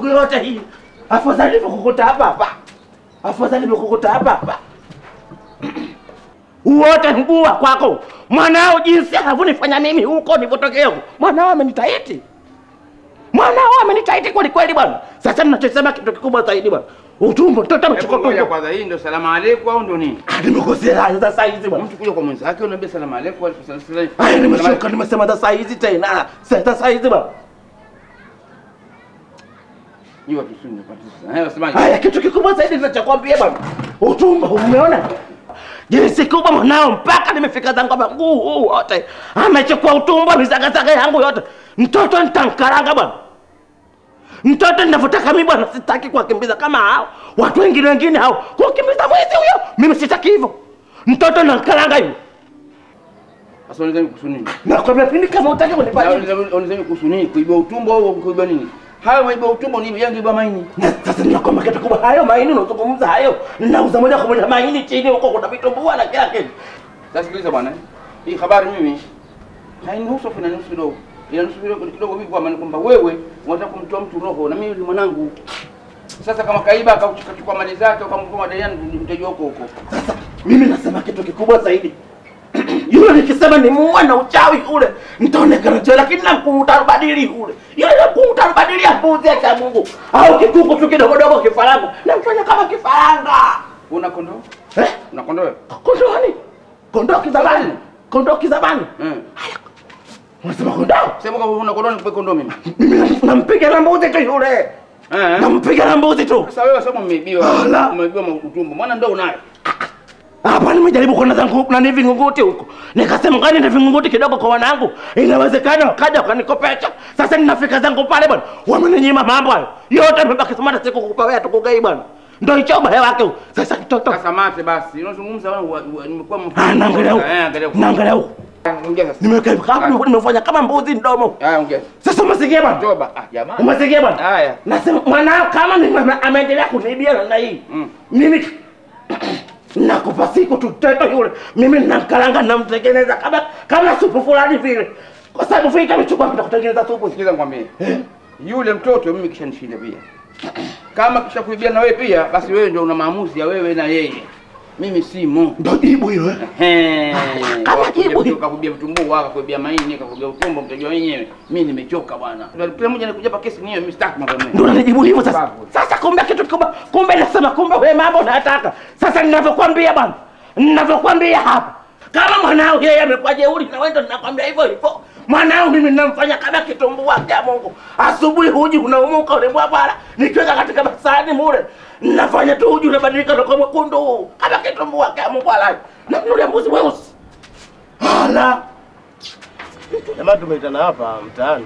siku yote hii. Afadhali nimekukuta hapa hapa, afadhali nimekukuta hapa hapa. Uote mguu wa kwako mwanao, jinsi anavyonifanya mimi huko nilipotokea huko. Mwanao amenitaiti, mwanao amenitaiti kweli kweli bwana. Sasa ninachosema kitu kikubwa zaidi bwana, utumbo mtoto amechukua Ngoja tumbo. kwanza, hii ndio salamu aleikum au ndio nini? Nimekosea sasa hizi bwana. Mtu kuja kwa mwenzake unaambia salamu aleikum wa salamu aleikum. Aya, nimeshuka nimesema sasa hizi tena. Sasa hizi bwana. Hiyo watu sio napata. Hayo semaje? Haya, kitu kikubwa zaidi ninachokwambia bwana, utumbo umeona jinsi kubwa mwanao, mpaka nimefika zangu hapa, mguu huu wote amechukua utumbo, misagasaga yangu yote. Mtoto nitamkaranga bwana, mtoto ninavyotaka mimi bwana, sitaki kuwakimbiza kama hao watu wengine wengine hao, kuwakimbiza mwizi huyo, mimi sitaki hivyo. Mtoto namkaranga hiyo. Sasa unaweza kuhusu nini? Nakwambia pindi kama utaki kunipatia. Unaweza kuhusu nini? Kuiba utumbo au kuiba nini? Hayo maiba utumbo ni yangu iba maini. Sasa ninakwambia kitu kubwa, hayo maini unazungumza hayo, nauza moja kwa moja maini chini huko, kuna vitumbua na kila kitu. Sasa sikiliza bwana. Hii habari mimi hainihusu afu inanihusu kidogo. Inahusu kidogo kidogo vipi kwa maana kwamba wewe unataka kumtoa mtu roho na mimi ni mwanangu. Sasa kama kaiba akachukua mali zake ukamtoa madaiani mtajua huko huko. Mimi nasema kitu kikubwa zaidi yule nikisema ni muua na uchawi ule nitaonekana jela, lakini na mkuutarubadili ule yule na mkuutarubadili ya mbuzi ya Mungu au kikuku tu kidogo dogo kifaranga, namfanya kama kifaranga. Una kondoo? Eh? Una kondoo? Kondoo nani? Kondoo kizabani, kondoo kizabani. Mm. Unasema kondoo? Sema kama una kondoo nikupe kondoo mimi. Mimi nampiga na mbuzi tu yule, Eh? nampiga na mbuzi tu. Sasa wewe sema umeibiwa. Ala. Umeibiwa utumbo. Maana ndio unayo. Hapa nimejaribu kwenda zangu nani vingunguti huko, nikasema ngani na vingunguti kidogo kwa wanangu, inawezekana wakaja wakanikopesha. Sasa ninafika zangu pale bwana, wameninyima mambo hayo yote, nimebaki samata siku kukupa wewe tukugei bwana, ndio hicho ubaya wake huo. Sasa kitoto Sasa mate basi. Unazungumza wewe wa- wa- nimekuwa mfu- Ah, naangalia huko. Eh, angalia huko. naangalia huko, Ongea sasa. nimeweka hivi kama nimefanya kama mbuzi mdomo. Haya ongea. Sasa umesikia bwana? Toba. Ah, jamani. Umesikia bwana? Haya. Nasema mwanao kama ni ame- ameendelea kuniibia namna hii, mimi nakupa siku tu mtoto yule, mimi namkaranga namtengeneza kama kama supu fulani vile, kwa sababu vile amechukua kwenda kutengeneza supu. Sikiza nikwambie. Yule mtoto mimi kishanishinda pia. Kama kisha kuibia na wewe pia, basi wewe ndio una maamuzi ya wewe na yeye. Mimi simo. Ndio jibu hilo eh. Ehe. Kama jibu hilo. Kakuibia vitumbua, kakuibia maini, kakuibia utumbo, mtajua wenyewe. Mimi nimechoka bwana. Kila mmoja anakuja hapa kesi niyo, mimi sitaki mambo mengi. Ndio unanijibu hivyo sasa. Sasa kumbe kitu kikubwa, kumbe nasema kumbe wewe mambo unataka. Sasa ninavyokuambia bwana, ninavyokuambia hapa, kama mwanao yeye amekuwa jeuri na wewe ndio ninakwambia hivyo hivyo. Mwanao mimi ninamfanya kama kitumbua cha Mungu. Asubuhi uji unaumuka unaibwa bwana, nikiweka katika basani mule. Ninafanya tu uji unabadilika na kwa mwekundu kama kitumbua cha Mungu alai. Na mnulia mbuzi weusi. Ala. Jamaa tumeitana hapa mtaani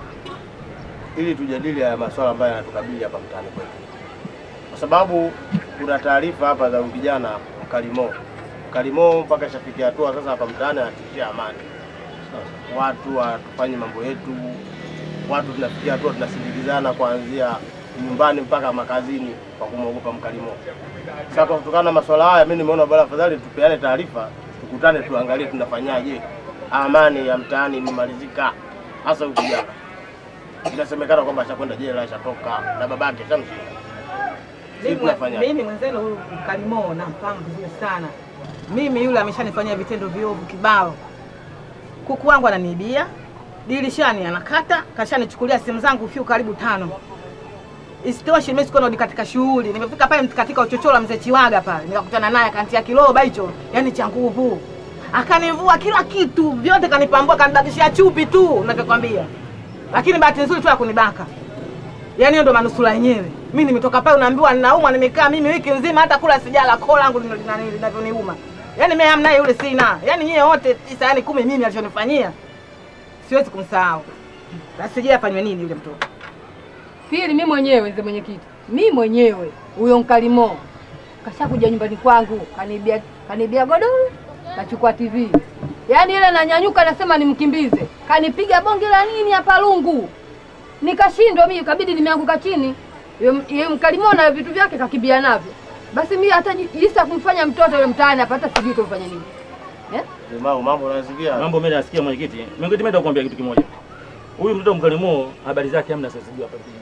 ili tujadili haya masuala ambayo yanatukabili hapa mtaani kwetu, kwa sababu kuna taarifa hapa za vijana mkalimo mkalimo mpaka ishafikia hatua sasa hapa mtaani anatishia amani. Watu hatufanyi mambo yetu, watu tunafikia hatua tunasindikizana kuanzia nyumbani mpaka makazini kwa kumwogopa mkalimo. Sasa kwa kutokana na masuala haya, mimi nimeona bora afadhali tupeane taarifa, tukutane, tuangalie tunafanyaje amani ya mtaani imemalizika, hasa huyu kijana. Inasemekana kwamba ashakwenda jela, ashatoka na babake shamshika. Sisi Mimi- tunafanya Mimi mwenzenu huyu Mkalimo namfahamu vizuri sana. Mimi yule ameshanifanyia vitendo viovu kibao. Kuku wangu ananiibia, dirishani anakata, kashanichukulia simu zangu fiu karibu tano. Isitoshe mimi sikuwa narudi katika shughuli. Nimefika pale katika uchochoro wa mzee Chiwaga pale. Nikakutana naye akantia kiloba hicho, yani cha nguvu. Akanivua kila kitu, vyote kanipambua, kanibakishia chupi tu, ninavyokwambia. Lakini bahati nzuri tu ya kunibaka. Yaani hiyo ndo manusura yenyewe. Mimi nimetoka pale unaambiwa ninaumwa, nimekaa mimi wiki nzima hata kula sijala, koo langu lino- lina- linavyoniuma. Yaani mimi hamna yule sina. Yaani nyie wote tisa yani kumi mimi alichonifanyia. Siwezi kumsahau. Basi sijui afanywe nini yule mtoto. Pili, mi mwenyewe mzee mwenyekiti, mi mwenyewe huyo Mkalimo kashakuja nyumbani kwangu, kanibia kanibia godoro, kachukua TV. Yaani ile nanyanyuka, nasema nimkimbize, kanipiga bonge la nini hapa lungu, nikashindwa mimi, kabidi nimeanguka chini. Yule- Yule Mkalimo na vitu vyake kakimbia navyo. Basi mi hata ji- jinsi ya kumfanya mtoto yule mtaani hapa, hata sijui kumfanya nini eh? Limau, mambo unasikia? Mambo mimi nasikia mwenyekiti. Mwenyekiti mimi nitakwambia kitu kimoja. Huyu mtoto mkalimo habari zake hamna sasa sijui hapa kijijini.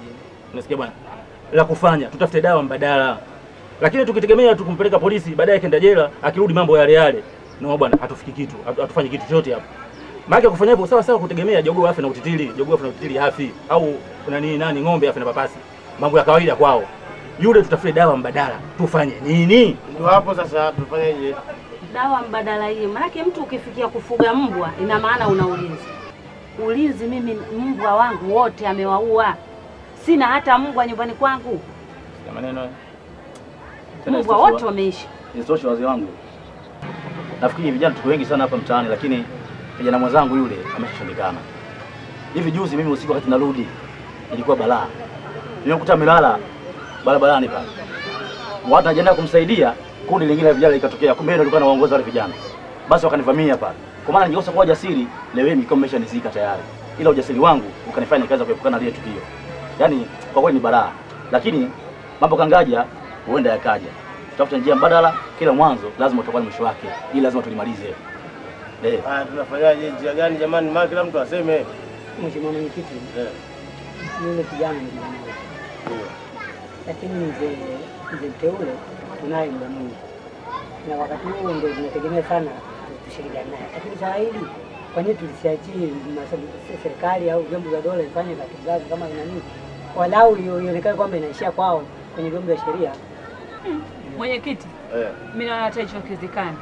Unasikia bwana? La kufanya tutafute dawa mbadala, lakini tukitegemea tu kumpeleka polisi, baadaye kenda jela, akirudi mambo yale yale, no bwana, hatufiki kitu, hatu- hatufanye kitu chochote hapo. Maana kufanya hivyo sawa sawa kutegemea jogoo afe na utitili, jogoo afe na utitili hafi, au nani nani ng'ombe afe na papasi, mambo ya kawaida kwao. Yule tutafute dawa mbadala, tufanye nini? Ndio hapo sasa tufanyeje? Dawa mbadala hiyo, maanake mtu ukifikia kufuga mbwa ina maana una ulinzi. Ulinzi, mimi mbwa wangu wote amewaua, sina hata mbwa nyumbani kwangu, Sikia maneno Tena mbwa isitoshe wote wa- wameishi. isitoshe wazee wangu, nafikiri vijana tuko wengi sana hapa mtaani, lakini kijana mwenzangu yule ameshashindikana. Hivi juzi mimi usiku wakati narudi, ilikuwa balaa, nimekuta amelala barabarani pale, watu wanajiandaa kumsaidia, kundi lingine la vijana likatokea, kumbe yeye ndo alikuwa anawaongoza wale vijana, basi wakanivamia pale. Kwa maana ningekosa kuwa jasiri, leo hii mikoa imeshanizika tayari, ila ujasiri wangu ukanifanya nikaweza kuepukana na lile tukio. Yaani kwa kweli ni balaa, lakini mambo kangaja, huenda yakaja. Tutafuta njia mbadala, kila mwanzo lazima utakuwa na mwisho wake, ili lazima tulimalize. Eh. Haya, tunafanyaje? Njia gani jamani? Maana kila mtu aseme. Mheshimiwa Mwenyekiti, Eh, yule kijana ni kijana wetu, ndio. lakini mzee mzee mteule tunaye muda mwingi, na wakati huu ndio tunategemea sana tushirikiane naye, lakini swala hili kwa nini tulisiachie masabu- serikali au vyombo vya dola ifanye taratibu zake kama ina nini, walau io- ionekane kwamba inaishia kwao kwenye vyombo vya sheria. Mwenyekiti, Eh. mimi naona hata hicho hakiwezekani.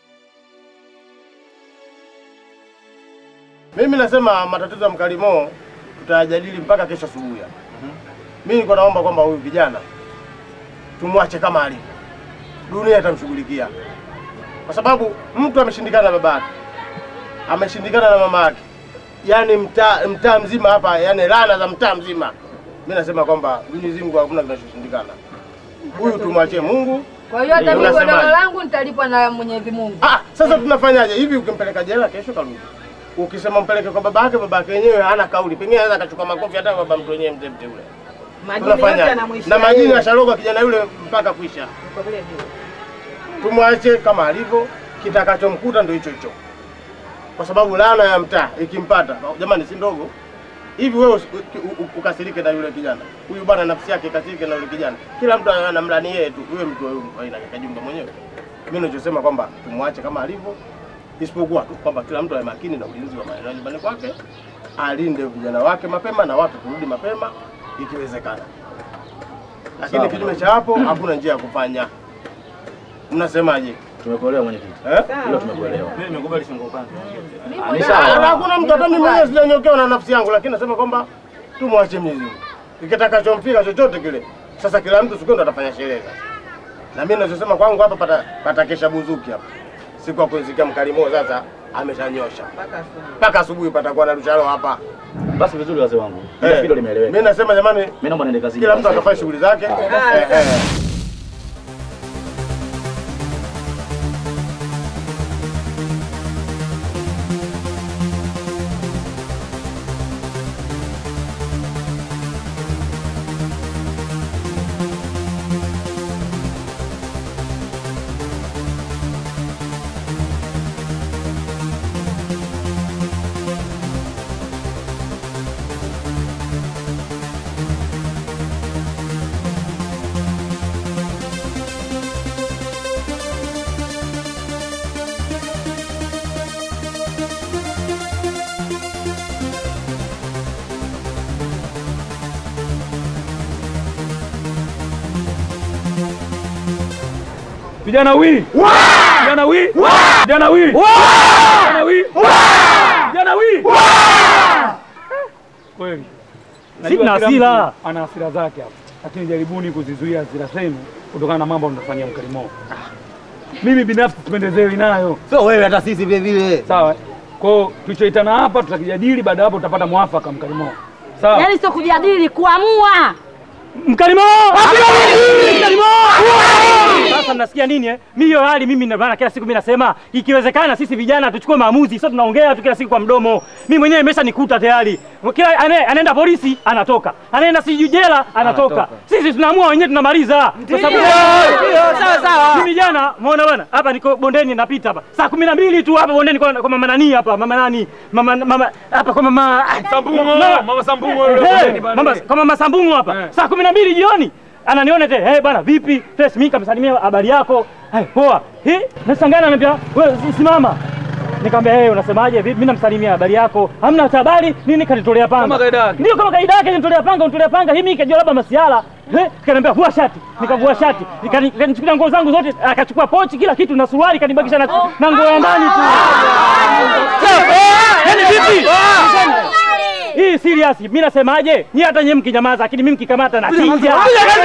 Mimi nasema matatizo ya mkalimo tutayajadili mpaka kesho asubuhi. hapa. Mimi niko naomba kwamba huyu kijana tumwache kama alivyo, dunia itamshughulikia, kwa sababu mtu ameshindikana na babake, ameshindikana na mama yake, yaani mtaa mtaa mzima hapa, yaani laana za mtaa mzima. Mimi nasema kwamba Mwenyezi Mungu hakuna kinachoshindikana. Huyu tumwachie Mungu. Kwa hiyo hata Ndio mimi godoro unasemaje? langu nitalipwa na Mwenyezi Mungu. Ah, sasa tunafanyaje hivi? Ukimpeleka jela kesho karudi, ukisema mpeleke kwa babake, babake yenyewe hana kauli, pengine anaweza akachukua makofi hata baba mtu wenyewe mzee mteule. Majini yote Tunafanyaje? yanamwishia na majini yeye. yashaloga kijana yule mpaka kuisha. Kwa vile vile. Tumwache kama alivyo, kitakachomkuta ndio hicho hicho, kwa sababu laana ya mtaa ikimpata, jamani, si ndogo hivi. Wewe usi- u- u- ukasirike na yule kijana huyu bwana, nafsi yake ikasirike na yule kijana, kila mtu anamlani yeye tu, wewe mtu wa aina ya kajumba mwenyewe. Mimi ninachosema kwamba tumwache kama alivyo, isipokuwa tu kwamba kila mtu awe makini na ulinzi wa maeneo ya nyumbani kwake, alinde vijana wake mapema na watu kurudi mapema ikiwezekana, lakini Sawa. kinyume cha hapo hakuna njia ya kufanya. Mnasemaje? Tumekuelewa mwenyekiti. Eh? Hilo tumekuelewa. Mimi nimekubali shingo upande. Ah, ni Ah, sawa. Hakuna mtu hata mimi mwenyewe sijanyokewa na nafsi yangu, lakini nasema kwamba tumwache Mwenyezi Mungu. Ikitakachompika chochote kile, sasa kila mtu siku ndo atafanya sherehe sasa. Na mimi ninachosema kwangu hapa pata patakesha buzuki hapa. Siku ya kuzikia mkalimo sasa ameshanyosha. Mpaka asubuhi patakuwa na rusharo hapa. Basi vizuri wazee wangu. Eh, Hilo hilo limeeleweka. Mimi nasema jamani, Mimi naomba niende kazini. kila mtu akafanya shughuli zake. Eh, eh. Vijana wi! Vijana wi! Vijana wi! Vijana wi! Vijana wi! Kweli. Sina Najua kila hasira. mtu Ana hasira zake hapo. Lakini jaribuni kuzizuia hasira zenu kutokana na mambo mnafanyia mkalimo. Mimi binafsi sipendezewi nayo. Sio wewe hata sisi vile vile. Sawa. Kwa hiyo tulichoitana hapa tutakijadili baada ya hapo tutapata mwafaka mkalimo. Sawa. Yaani sio kujadili, kuamua. Mkalimo! Mkalimo! Sasa mnasikia nini eh? Mimi hiyo hali mimi ndio maana kila siku mimi nasema ikiwezekana sisi vijana tuchukue maamuzi, sio tunaongea tu kila siku kwa mdomo. Mimi mwenyewe imesha nikuta tayari. Kila ane, anaenda polisi anatoka. Anaenda siju jela anatoka. Anatoka. Sisi tunaamua wenyewe tunamaliza. Kwa sababu Ndio, sawa sawa, Mimi jana umeona bwana, hapa niko bondeni napita hapa. Saa kumi na mbili tu hapa bondeni kwa, kwa mama nani hapa, mama nani? Mama mama hapa kwa mama Sambungo, Mama- mama Sambungo yule Eh, bondeni bwana. Mama kwa mama Sambungo hapa. Saa kumi na mbili jioni. Ananiona tena, "Eh bwana, vipi? Fresh mimi kamsalimia habari yako." Eh, poa. Eh, nashangaa ananiambia, "Wewe si- simama." Nikamwambia, "Eh, unasemaje? Vipi? Mimi namsalimia habari yako. Hamna hata habari? Nini kanitolea panga?" Kama kaida yake. Ndio kama kaida yake kanitolea panga, kanitolea panga. Hii mimi kajua labda masiala. Eh, kaniambia vua shati. Nikavua shati. Nikani- Nikanichukulia nguo zangu zote, akachukua pochi kila kitu na suruali kanibakisha na na nguo ya ndani tu. Yaani vipi? Hii serious. Mimi nasemaje? Ni hata nyinyi mkinyamaza, lakini mimi mkikamata na chinja.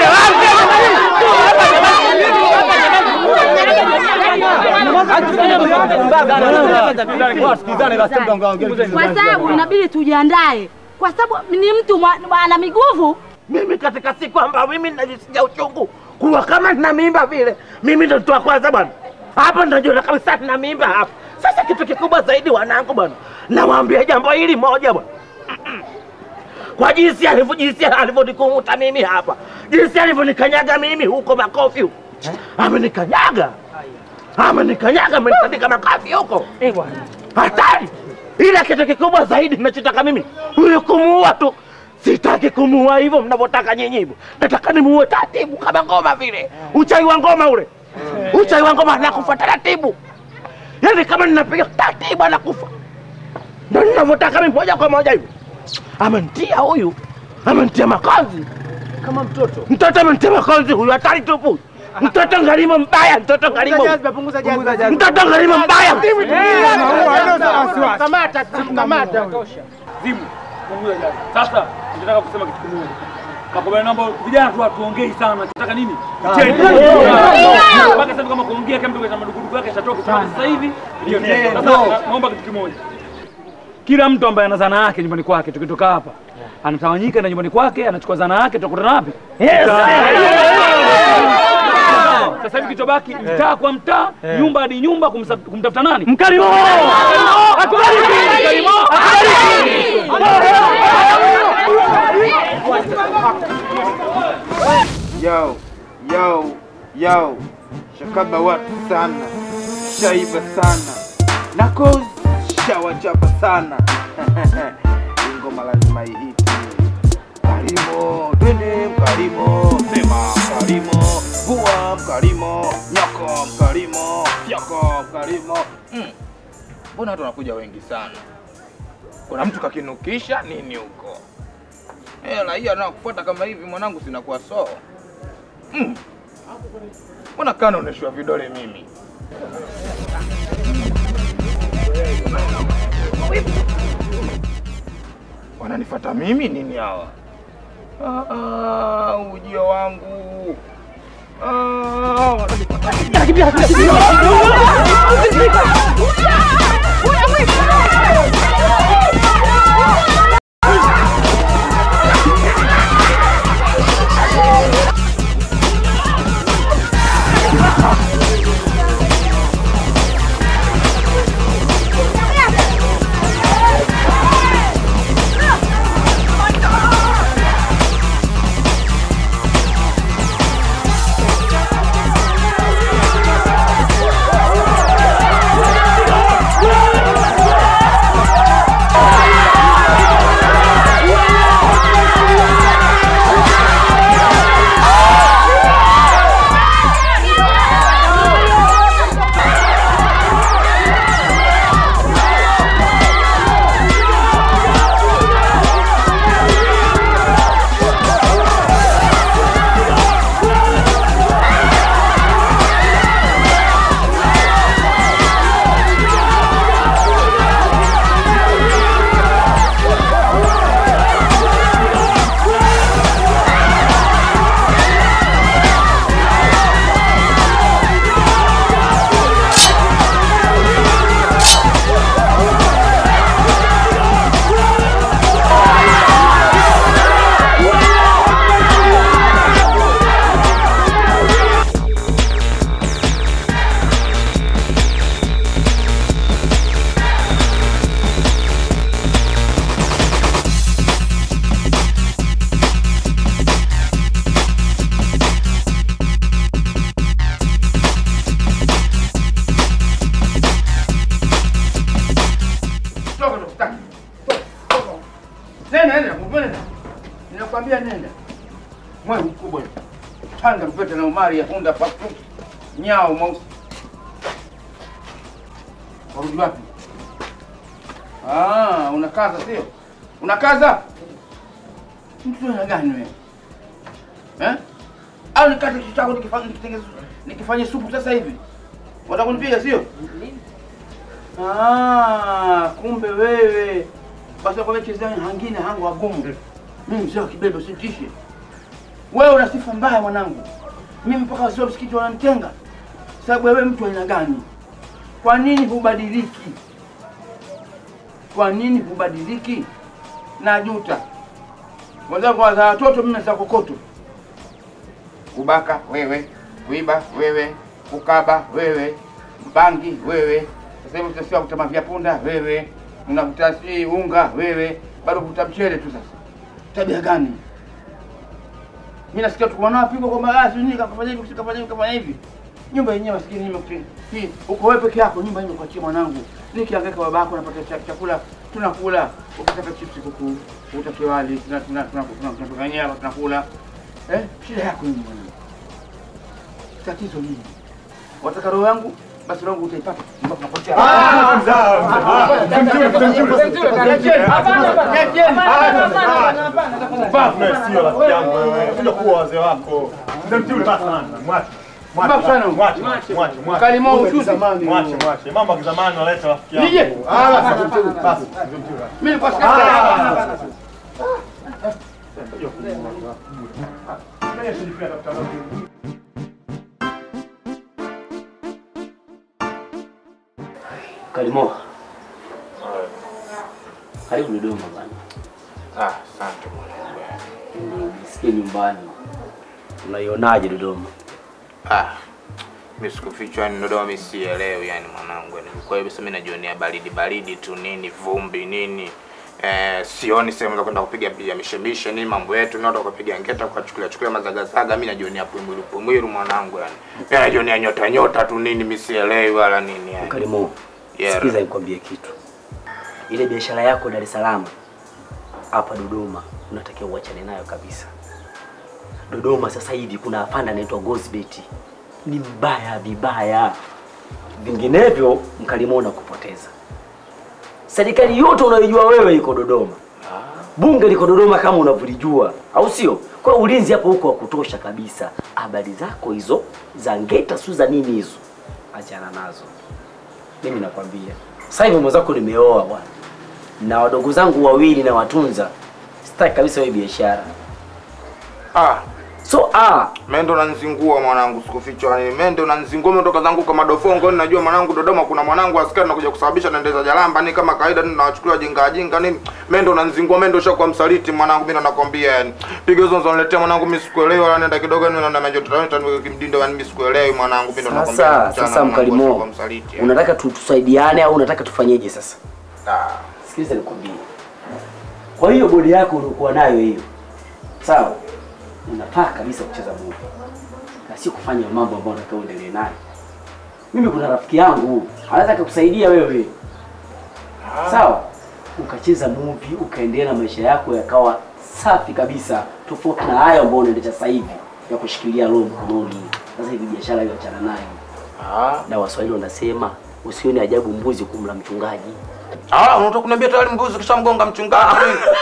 Kwa sababu inabidi tujiandae, kwa sababu ni mtu mwa- ana miguvu. Mimi katika siku ambayo mimi najisikia uchungu kuwa kama nina mimba vile, mimi ndo mtu wa kwanza bwana. Hapa najiona kabisa nina mimba hapa. Sasa kitu kikubwa zaidi, wanangu bwana, nawaambia jambo hili moja bwana kwa jinsi alivyo jinsi alivyonikunguta mimi hapa, jinsi alivyonikanyaga mimi huko makofi huko, amenikanyaga amenikanyaga, amenitandika makofi huko, hatari. Ila kitu kikubwa zaidi nachotaka mimi huyu kumuua tu, sitaki kumuua hivyo mnavyotaka nyinyi hivyo, nataka nimuue taratibu kama ngoma vile, uchai wa ngoma ule, uchai wa ngoma anakufa taratibu, yaani kama ninapiga taratibu anakufa, ndo ninavyotaka mimi moja kwa moja hivyo amenitia huyu, amenitia makonzi kama mtoto. mtoto amenitia makonzi huyu, hatari tupu. Mtoto ngalimo mbaya, mtoto ngalimo, Punguza jazba. mtoto ngalimo mbaya. Kamata, kamata. Zimu, punguza jazi. Sasa nataka kusema kitu kimoja. Makubaliano naomba vijana tu hatuongei sana. Tunataka nini? Vitendo. Ndio. Mpaka sasa kama kuongea kama mtu kwa madukuduku yake ashatoka kwa sasa hivi ndio Ndio. Sasa na- naomba kitu kimoja. Kila mtu ambaye ana zana yake nyumbani kwake tukitoka hapa anatawanyika na nyumbani kwake anachukua zana yake tutakutana wapi? Yes. Sasa hivi kichobaki mtaa kwa mtaa, nyumba hadi nyumba kumsa- kumtafuta nani? Mkalimo! Mkalimo! Yo, yo, yo, shakaba watu sana, shaiba sana, nako shawachapa sana. Hii ngoma lazima ihiti. Mkalimo, twende mkalimo, sema mkalimo, vua mkalimo, nyoko mkalimo, fyoko mkalimo. Mm. Mbona watu wanakuja wengi sana? Kuna mtu kakinukisha nini huko? Eh, raia anakufuata kama hivi mwanangu, sinakuwa so. Mm. Mbona kaa naoneshwa vidole mimi? Wananifuata mimi nini hawa? Ah, ah, ujio wangu. Ah, wananifuata. Thank Omari ya Hunda papu. Nyao mweusi. Warudi wapi? Ah, unakaza sio? Unakaza? Mtu ana gani wewe? Eh? Au nikate kichwa chako nikifanye nikitengeze nikifanye supu sasa hivi? Wataka kunipiga sio? Ah, kumbe wewe. Basi kwa chezea hangine hangu wagumu. Mimi mzee wa kibebe usinitishe. Wewe una sifa mbaya mwanangu. Mimi mpaka wasio msikiti wananitenga. Sababu wewe mtu aina gani? Kwa nini hubadiliki? Kwa nini hubadiliki? Najuta. Wenzangu wa watoto mimi za kokoto. Kubaka wewe, kuiba wewe, kukaba wewe, bangi wewe. Sasa hivi utasikia kutama vya punda wewe, unavuta si unga wewe, bado kuvuta mchele tu sasa. Tabia gani? Mimi nasikia tu mwanao apigwa kwamba ah, sio nini kafanya hivi, kafanya hivi, kafanya hivi. Nyumba yenyewe maskini nimekutia. Hii uko wewe peke yako, nyumba yenyewe kuachia mwanangu. Nikihangaika babako napata cha- chakula, tunakula. Ukitaka chips kuku, utake wali, tuna tuna tuna tuna tuna nyama tunakula. Eh? Shida yako nini mwanangu? Tatizo nini? Wataka roho yangu? Basi roho yangu utaipata. Mpaka tunapotea. Ah, mzaa, mzaa. Mzee mzuri, mzee mzuri. Pumbavu na sio rafiki yangu wewe. Kuja kuwa wazee wako. Mzee mzuri basi sana. Mwache. Pumbavu sana. Mwache, mwache, mwache, mwache. Kalimo ushuzi. Mwache, mwache. Mambo ya kizamani waleta rafiki yangu. Nije. Ah, basi mzee mzuri. Basi, mzee mzuri. Mimi nilikuwa Ah, sikata. basi. Kalimo. Karibu Dodoma bana. Ah, asante mwanangu. Nisikie nyumbani. Unaionaje Dodoma? Ah, mimi sikufichwa yani Dodoma mimi sielewi yani mwanangu. Yani kwa hiyo mimi najionea baridi baridi tu nini vumbi nini. Eh, sioni sehemu za kwenda kupiga piga mishemishe nini mambo yetu ni watu kupiga ngeta kuchukulia chukulia mazagazaga mimi najionea pumwilu pumwilu mwanangu yani. Mimi najionea nyota nyota tu nini mimi sielewi wala nini yani. Kalimo. Yeah. Sikiza nikwambie kitu. Ile biashara yako Dar es Salaam hapa Dodoma unatakiwa uachane nayo kabisa. Dodoma sasa hivi kuna afanda anaitwa Gozbet. Ni mbaya vibaya. Vinginevyo mkalimo na kupoteza. Serikali yote unayojua wewe iko Dodoma. Bunge liko Dodoma kama unavyolijua, au sio? Kwa hiyo ulinzi hapo huko wa kutosha kabisa. Habari zako hizo za ngeta su za nini hizo, achana nazo. Mimi nakwambia sasa hivi mwenzako nimeoa bwana, na wadogo zangu wawili na watunza, sitaki kabisa hiyo biashara. Ah, so ah, mendo nanzingua mwanangu, sikufichwa yani. Mendo nanzingua umetoka zangu kwa madofongo, najua mwanangu Dodoma kuna mwanangu askari nakuja kusababisha naendeza jalamba ni kama kawaida nini nawachukulia jinga jinga nini. Mendo nanzingua, mendo shakuwa msaliti mwanangu, mimi ndo nakwambia yani. Piga hizo nzoniletea mwanangu, mimi sikuelewi wala nenda kidogo ni na majo tutaweta kimdindo yani, mimi sikuelewi mwanangu, mimi ndo nakwambia. sasa mchana sasa mwanangu, mkalimo, ashakuwa msaliti yani. unataka tu- tusaidiane au unataka tufanyeje sasa? Ah. Sikiliza nikwambie. Kwa hiyo bodi yako uliokuwa nayo hiyo, sawa, unafaa kabisa kucheza movie na sio kufanya mambo ambayo unataka uendelee nayo. Mimi kuna rafiki yangu anaweza akakusaidia wewe, sawa, ukacheza movie ukaendelea na maisha yako yakawa safi kabisa, tofauti na hayo ambayo unaendesha sasa hivi ya kushikilia roho mkononi. Sasa hivi biashara hiyo achana nayo. Na Waswahili wanasema usione ajabu mbuzi kumla mchungaji. Ah, unataka kuniambia tayari mbuzi kishamgonga mchungaji.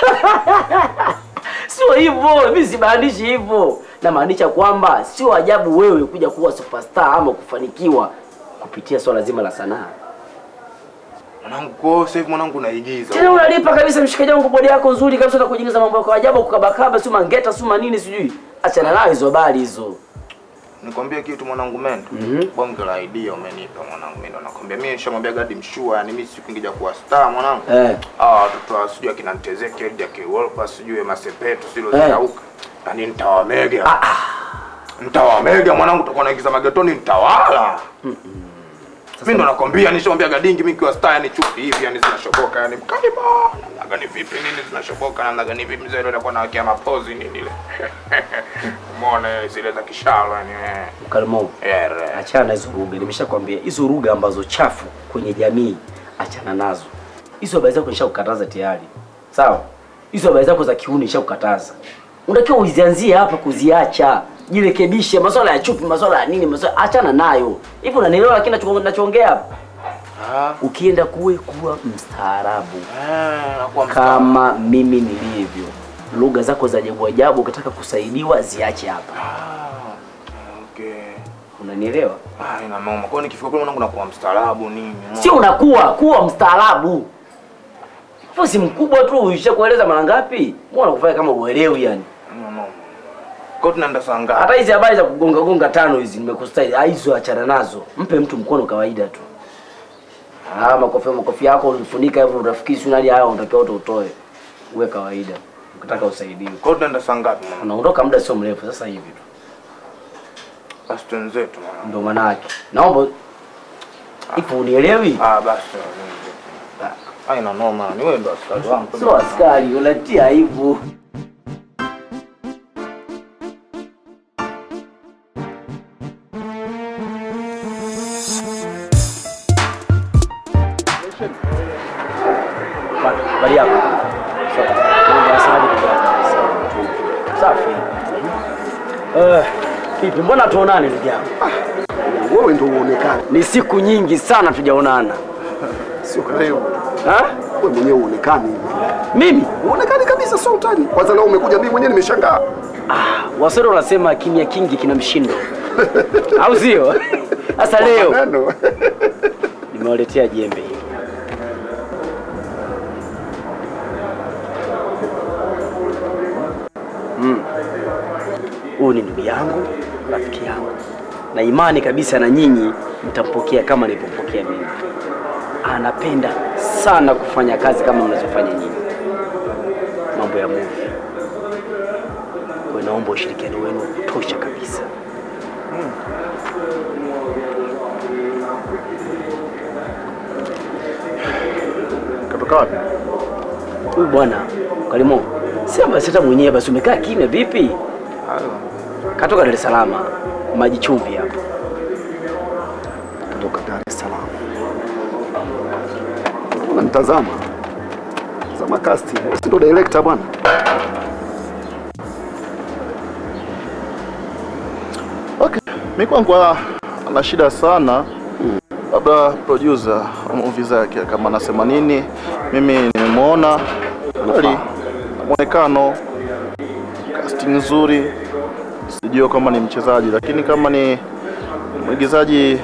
Sio hivyo, mimi simaanishi hivyo. Namaanisha kwamba sio ajabu wewe kuja kuwa superstar ama kufanikiwa kupitia swala zima la sanaa. Mwanangu, kwa hiyo sasa hivi mwanangu naigiza. Tena unalipa kabisa mshikaji wangu, bodi yako nzuri kabisa, na kujiingiza mambo yako ya ajabu, kukabakaba, si mangeta, si manini, sijui. Achana nayo hizo habari hizo. Nikwambie kitu mwanangu Mendo. Bonge la idea umenipa mwanangu mimi ndo nakwambia. Mimi nishamwambia Gadi mshua, yani mimi siku ingija kuwa star mwanangu. Eh. Ah, watoto wa sijui akina Ntezeke, Jack Wolper, sijui Masepetu, silo Eh. zitauka. Yaani nitawamega. Nitawamega mwanangu, tutakuwa naigiza magetoni nitawala. Mimi ndo nakwambia, nishamwambia Gadingi mimi kiwa star yani chupi hivi yani zinashoboka yani mkali bana. Namna gani vipi nini zinashoboka namna gani vipi mzee ndio atakuwa anawakia mapozi nini ile. Umeona zile za kishalo yani. eh. Mkalimo, Yeah, achana na hizo lugha. Nimeshakwambia hizo lugha ambazo chafu kwenye jamii, achana nazo. Hizo habari zako nishakukataza tayari, sawa? Hizo habari zako za kiuni nishakukataza. Unatakiwa uzianzie hapa kuziacha, jirekebishe. Masuala ya chupi, masuala ya nini, masuala achana nayo. Hivi unanielewa lakini nacho- nachoongea hapa? Ukienda kuwe kuwa mstaarabu kama mimi nilivyo. Lugha zako za ajabu ajabu, ukitaka kusaidiwa ziache hapa. Okay. Unanielewa? Ah, ina noma. Kwa hiyo nikifika kule mwanangu nakuwa mstaarabu nini? Sio unakuwa kuwa mstaarabu. Wewe si mkubwa tu, ushakueleza mara ngapi? Mbona kufanya kama uelewi yani? Ina noma. Kwa hiyo tunaenda saa ngapi? Hata hizi habari za kugonga gonga tano hizi nimekustai, ah, hizo achana nazo. Mpe mtu mkono kawaida tu. Ah, makofi makofi yako ulifunika hivyo unafikiri si nani haya unatakiwa wote utoe. Uwe kawaida. Ukitaka usaidiwe. Kwa hiyo tunaenda saa ngapi mwanangu? Unaondoka muda sio mrefu sasa hivi tu. Basi twenzetu mwanangu. Ndio maana yake. Naomba ipo unielewi? Ah, basi. Ah, ina noma. Ni wewe ndo askari wangu. Sio askari, unatia aibu. Habari yako? Safi. Eh, vipi mbona tuonane ndugu yangu? Wewe ndio uonekane. Ni siku nyingi sana tujaonana. Sio leo. Ha? Wewe mwenyewe uonekani. Mimi? Uonekani kabisa sio utani. Kwanza leo umekuja mimi mwenyewe nimeshangaa. Ah, Waswahili wanasema kimya kingi kina mshindo. Au sio? Sasa leo nimewaletea jembe hili. Mm. Huyu ni ndugu yangu, rafiki yangu, na imani kabisa na nyinyi mtampokea kama nilivyopokea mimi. Anapenda sana kufanya kazi kama mnazofanya nyinyi, mambo ya movie. Kwa hiyo naomba ushirikiano wenu wa kutosha kabisa. Katoka wapi? Huyu bwana Kalimo, sema basi hata mwenyewe basi, umekaa kimya vipi? Katoka Dar es Salaam, maji chumvi hapa. Kutoka Dar es Salaam. Unanitazama. Tazama casting. Si ndo director bwana. Okay, mi kwangu ah, ana shida sana, labda producer wa movie zake kama anasema nini. Mimi nimemwona kweli, mwonekano, casting nzuri, sijui kama ni mchezaji, lakini kama ni mwigizaji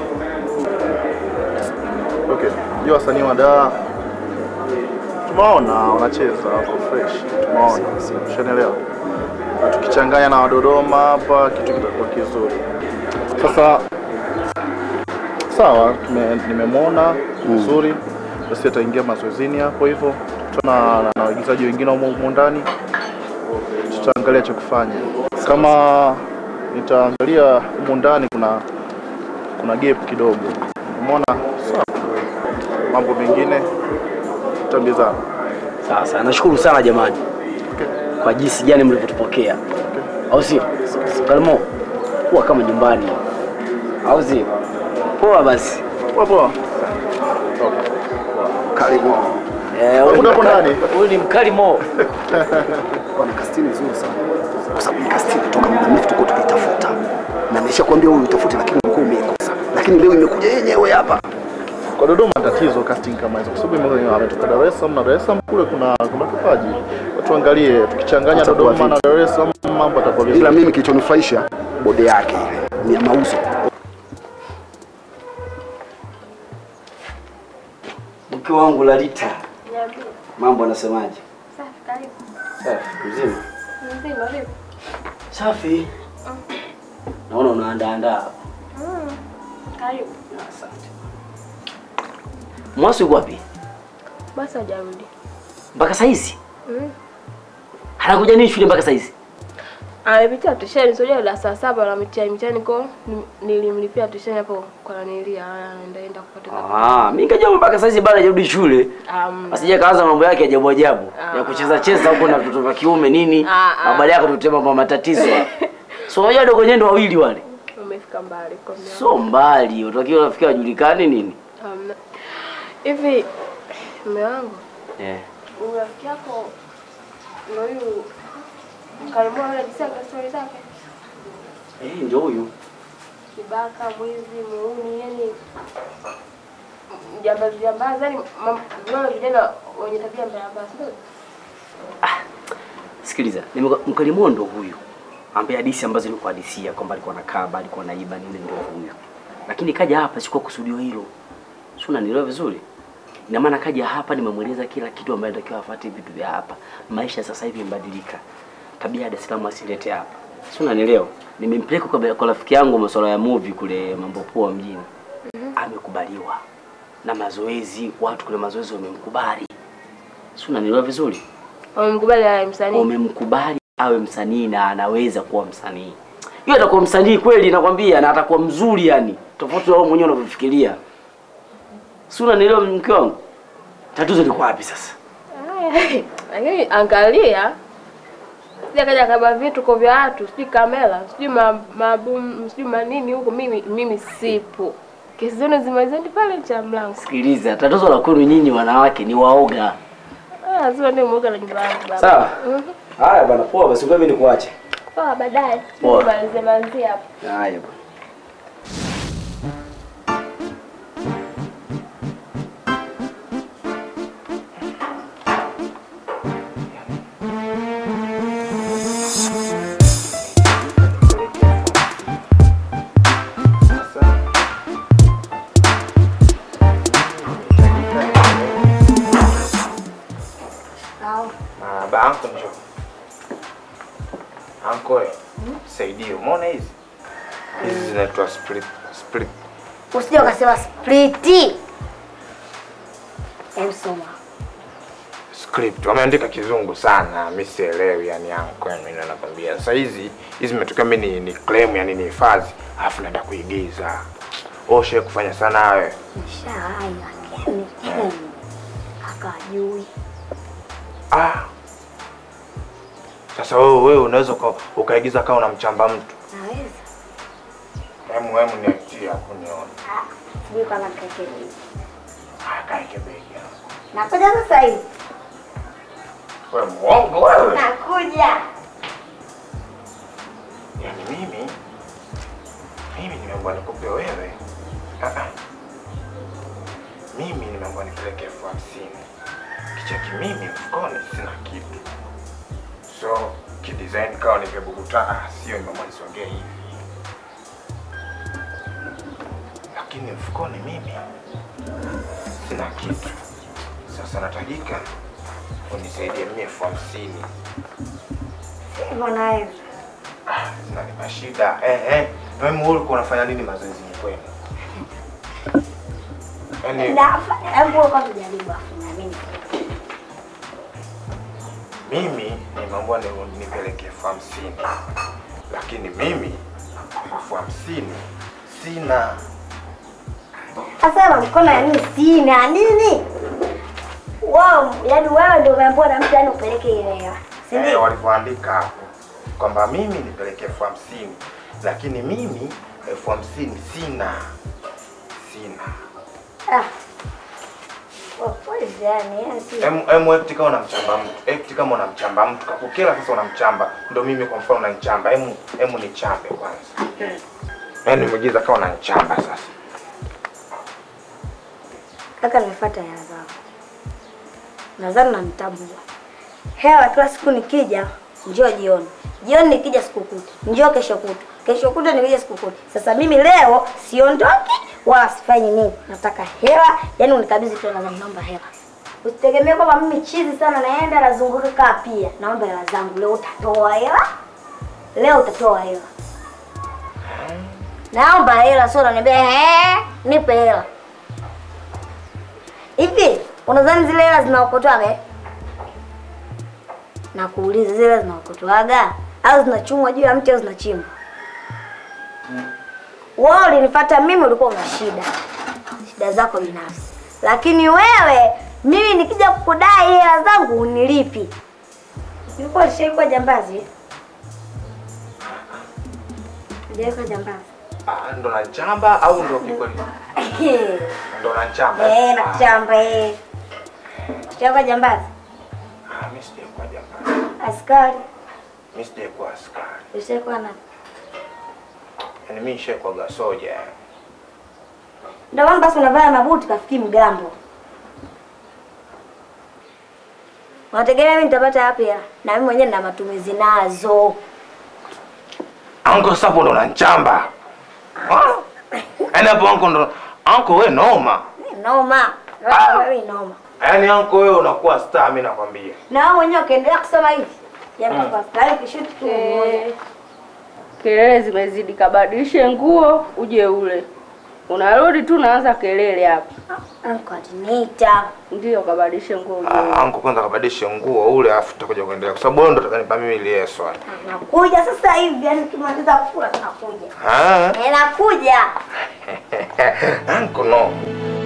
okay. Jua wasanii wa daa tumeona wanacheza wako fresh, tumeona, ushanielewa na tukichanganya na Wadodoma hapa kitu kitakuwa kizuri. Sasa sawa, tume- nimemwona vizuri, basi ataingia mazoezini hapo hivyo, tuna na- na waigizaji wengine humo humo ndani, tutaangalia cha kufanya. Kama nitaangalia humu ndani kuna kuna gap kidogo, umeona? Sawa, mambo mengine tutaambizana. Sasa nashukuru sana jamani kwa jinsi gani mlivyotupokea, au sio? Kalimo, kuwa kama nyumbani, au sio? Poa basi. Poa poa. Kalimo. Eh, huyu ni mkali- huyu ni mkalimo. Bwana casting nzuri sana. Kwa sababu ni casting kutoka muda mrefu tuko tukitafuta. Na nimeshakwambia wewe utafute lakini ulikuwa umeikosa. Lakini leo imekuja yenyewe hapa. Kwa Dodoma tatizo casting kama hizo, kwa sababu ime- ametoka Dar es Salaam na Dar es Salaam kule kuna kuna kipaji. Tuangalie tukichanganya Atakuwa Dodoma na Dar es Salaam mambo yatakuwa vizuri. Ila mimi kilichonufaisha bode yake ile ni ya mauzo. Mke wangu Lalita, mambo anasemaje? Safi, karibu. Safi, mzima. Mzima vipi? Safi. Naona unaandaandaa hapa. Mm. Karibu. Asante. Mwasi uko wapi? Basi hajarudi. Mpaka saizi? Mm. Anakuja nini shule mpaka saizi? Amepitia tusheni, sio la saa saba la mitihani mitihani kwa nilimlipia tusheni hapo kwa nanilia anaenda enda kupata. Ah, mimi nikajua mpaka saizi bado hajarudi shule. Um, Asije kaanza mambo yake ajabu ajabu ya kucheza cheza huko na vitoto vya kiume nini. Ah, ah. Habari yako tutema mambo matatizo. So unajua dogo nyendo wawili wale. umefika mbali kwa mimi. So mbali, utakiwa unafikia wajulikane nini? Um, hivi mume wangu, Eh. huyu rafiki yako ndio huyu Kalimua yule akisema stori zake. Eh, ndio huyu. Kibaka, mwizi, muuni, yani jambazi jambazi, yani vile vijana wenye tabia mbaya mbaya, si ndio? Sikiliza, ni mka- mkalimondo huyu ambaye hadithi ambazo nilikuhadisia kwamba alikuwa anakaba, alikuwa anaiba nini, ndio huyu. Lakini kaja hapa si kwa kusudio hilo, si unanielewa vizuri? Ina maana kaja hapa, nimemweleza kila kitu ambaye anatakiwa afuate vitu vya hapa. Maisha sasa hivi yamebadilika, tabia ya Dar es Salaam asilete hapa, si unanielewa? Nimempeleka kwa, kwa rafiki yangu masuala ya movie kule mambo poa mjini, amekubaliwa na mazoezi, watu kule mazoezi wamemkubali, si unanielewa vizuri? Wamemkubali awe msanii. wamemkubali awe msanii na anaweza kuwa msanii. Yeye atakuwa msanii kweli, nakwambia, na atakuwa mzuri yani, tofauti na wewe mwenyewe unavyofikiria. Si unanielewa mke wangu? Tatizo liko wapi sasa? Haya, Lakini angalia sija kaja kaba vituko vya watu, sijui kamera, sijui ma- mabum, sijui manini huko, mimi mimi sipo. Kesi zenu zimalizeni pale nje ya mlango. Sikiliza, tatizo la kwenu nyinyi wanawake ni waoga. Ah, lazima ndio mwoga na nyumba yangu baba. Sawa. Mhm. Haya bana, poa basi, ngoja mimi nikuache. Poa, baadaye. Poa. Malizie malizie hapo. Haya bana. Ah, ba anko njoo. Anko, eh, saidie. Umeona hizi? Hizi zinaitwa split split. Usije ukasema spliti. Emsoma. script wameandika kizungu sana, mi sielewi yani anko, yani mimi nakwambia. Sasa hizi hizi zimetokea mimi ni, ni claim yani ni hifadhi, alafu naenda kuigiza. Oshe kufanya sana wewe. Nishawai lakini akajui. Ah. Sasa wewe wewe unaweza uka, ukaigiza kama unamchamba mtu. Naweza. Hemu hemu niachie hapo nione. Sijui kama kakeli. Ah, kaeke begi. Nakuja sasa hivi. Wewe muongo wewe. Nakuja. Yaani mimi mimi nimeambiwa nikupe wewe. Ah ah. Mimi nimeambiwa nipeleke elfu hamsini. Kicheki mimi mfukoni sina kitu. So kidesign kawa nipebukuta ah, sio nimeambiwa nisongee hivi. Lakini mfukoni mimi sina kitu. Sasa natajika unisaidie mimi elfu hamsini. Hivyo nayo. zinanipa shida eh, eh. Wewe wewe ulikuwa unafanya nini mazoezini kwenu? Yaani Nafanya hebu kwa tujaribu afu naamini. mimi nimeambiwa ni, nipeleke elfu hamsini lakini mimi elfu hamsini sina. Sasa mkono ya nini sina nini? Wow, yaani wewe ndio umeambiwa na mtu yani upeleke ile hela. Si Eh, ndio? walivyoandika hapo kwamba mimi nipeleke elfu hamsini lakini mimi elfu hamsini sina sina. Ah. Of course yani, yani si. Em em act kama unamchamba mtu. Act kama unamchamba mtu. Kakukela sasa unamchamba. Ndio mimi kwa mfano unanichamba. Em em nichambe kwanza. Yaani nimeigiza kama unanichamba sasa. Kaka nimefuata hela zangu. Nadhani nanitambua. Hela kila siku nikija, njoo jioni. Jioni nikija sikukuti. Njoo kesho kutu. Kesho kutu nikija sikukuti. Sasa mimi leo siondoki wala sifanyi nini. Nataka hela, yani unikabidhi tu nadhani naomba hela. Usitegemee kwamba mimi chizi sana naenda nazunguka kaa pia. Naomba hela zangu leo utatoa hela. Leo utatoa hela. Naomba hela sio unaniambia eh, nipe hela. Hivi unadhani zile hela zinaokotwaga eh? Na kuuliza zile hela zinaokotwaga au zinachumwa juu ya mti au zinachimbwa? Wewe ulinifuata mimi, ulikuwa una shida, shida zako binafsi, lakini wewe mimi nikija kukudai hela zangu unilipi. Ulikuwa ulishaikuwa jambazi eh? Ulishaikuwa jambazi Ah, ndo nachamba au ndo kikweli? Ndo nachamba. eh, nakuchamba eh. Ushaikuwa jambazi, Ah, mimi sijakuwa jambazi. askari, Mimi sijakuwa askari. ushaikuwa na Yaani mimi nishakuwaga soja. Ndio maana basi unavaa mabuti kafikii mgambo. Unategemea mimi nitapata wapi hela? Na mimi mwenyewe nina matumizi nazo. Anko sasa hapo ndo unanichamba. Ah? Yaani hapo anko ndo anko wewe noma. Noma. Wewe noma. Yaani anko wewe unakuwa star mimi nakwambia. Na wewe mwenyewe ukiendelea kusoma hivi. Yaani Mm. kwa style kishuti tu mmoja. Kelele zimezidi, kabadilishe nguo uje ule. Unarudi tu unaanza kelele hapa. Anko atiniita. Ndio, kabadilishe nguo uje. Ah, anko kwanza kabadilishe nguo ule afu tutakuja kuendelea kwa sababu wewe ndo utakanipa mimi lieso. Nakuja sasa hivi, yani ukimaliza kufua tunakuja. Ah. Eh, nakuja. Anko no.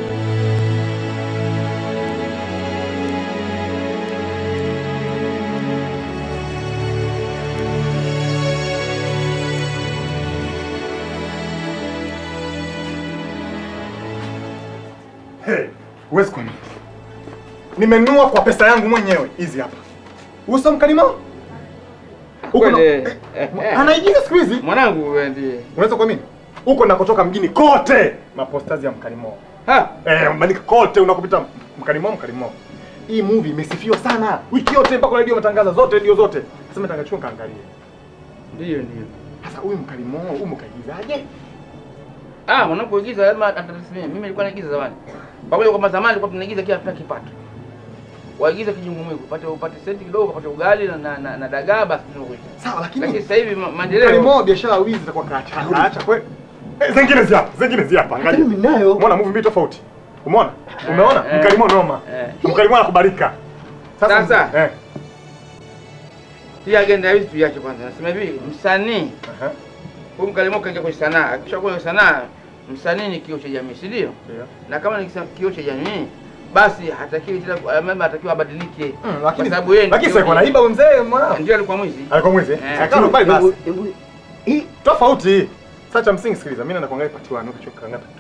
Hey, huwezi kuamini. Nimenunua kwa pesa yangu mwenyewe hizi hapa. Uso mkalima? Huko na- Kweli, eh, Anaigiza siku hizi. Mwanangu wewe ndiye. Unaweza kuamini? Huko nakotoka mjini kote mapostazi ya mkalimo. Ha? Eh, mbandika kote unakopita mkalimo mkalimo. Hii movie imesifiwa sana. Wiki yote mpaka radio matangaza zote radio zote. Sasa nataka chukua kaangalie. Ndio ndio. Sasa huyu mkalimo, huyu mkaigizaje? Ah, mwanangu kuigiza lazima atatasimamia. Mimi nilikuwa naigiza zamani. Pamoja kwamba zamani tulikuwa tunaigiza kila tuna kipato. Waigiza kijungumuigu, upate upate senti kidogo, upate ugali na na, na, na dagaa basi tunakuita. Sawa, lakini lakini sasa hivi ma- maendeleo Mkalimo biashara ya wizi itakuwa kaacha. Kaacha kweli. Eh, zingine zi hapa, zingine zi hapa. Angalia. Mimi nayo. Umeona movie mbili tofauti. Umeona? Umeona? eh. Mkalimo noma. Mkalimo anakubalika. Sasa, eh. Hii agenda hizi tuiache kwanza. Nasema hivi, msanii huyu mkalimo kaingia kwenye sanaa. Akisha kwenye sanaa, msanii ni kioo cha jamii, si ndio? Na kama ni kioo cha jamii, basi hatakiwi tena mama atakiwa abadilike. lakini- kwa sababu yeye lakini ndio sasa kwa naiba huyu mzee mwanao. Ndio alikuwa mwizi. Alikuwa mwizi. Eh. Eh, Lakini bali basi. Hebu- Hii tofauti. Sasa cha msingi sikiliza, mimi naenda kuangalia part 1 ukichoka kanga part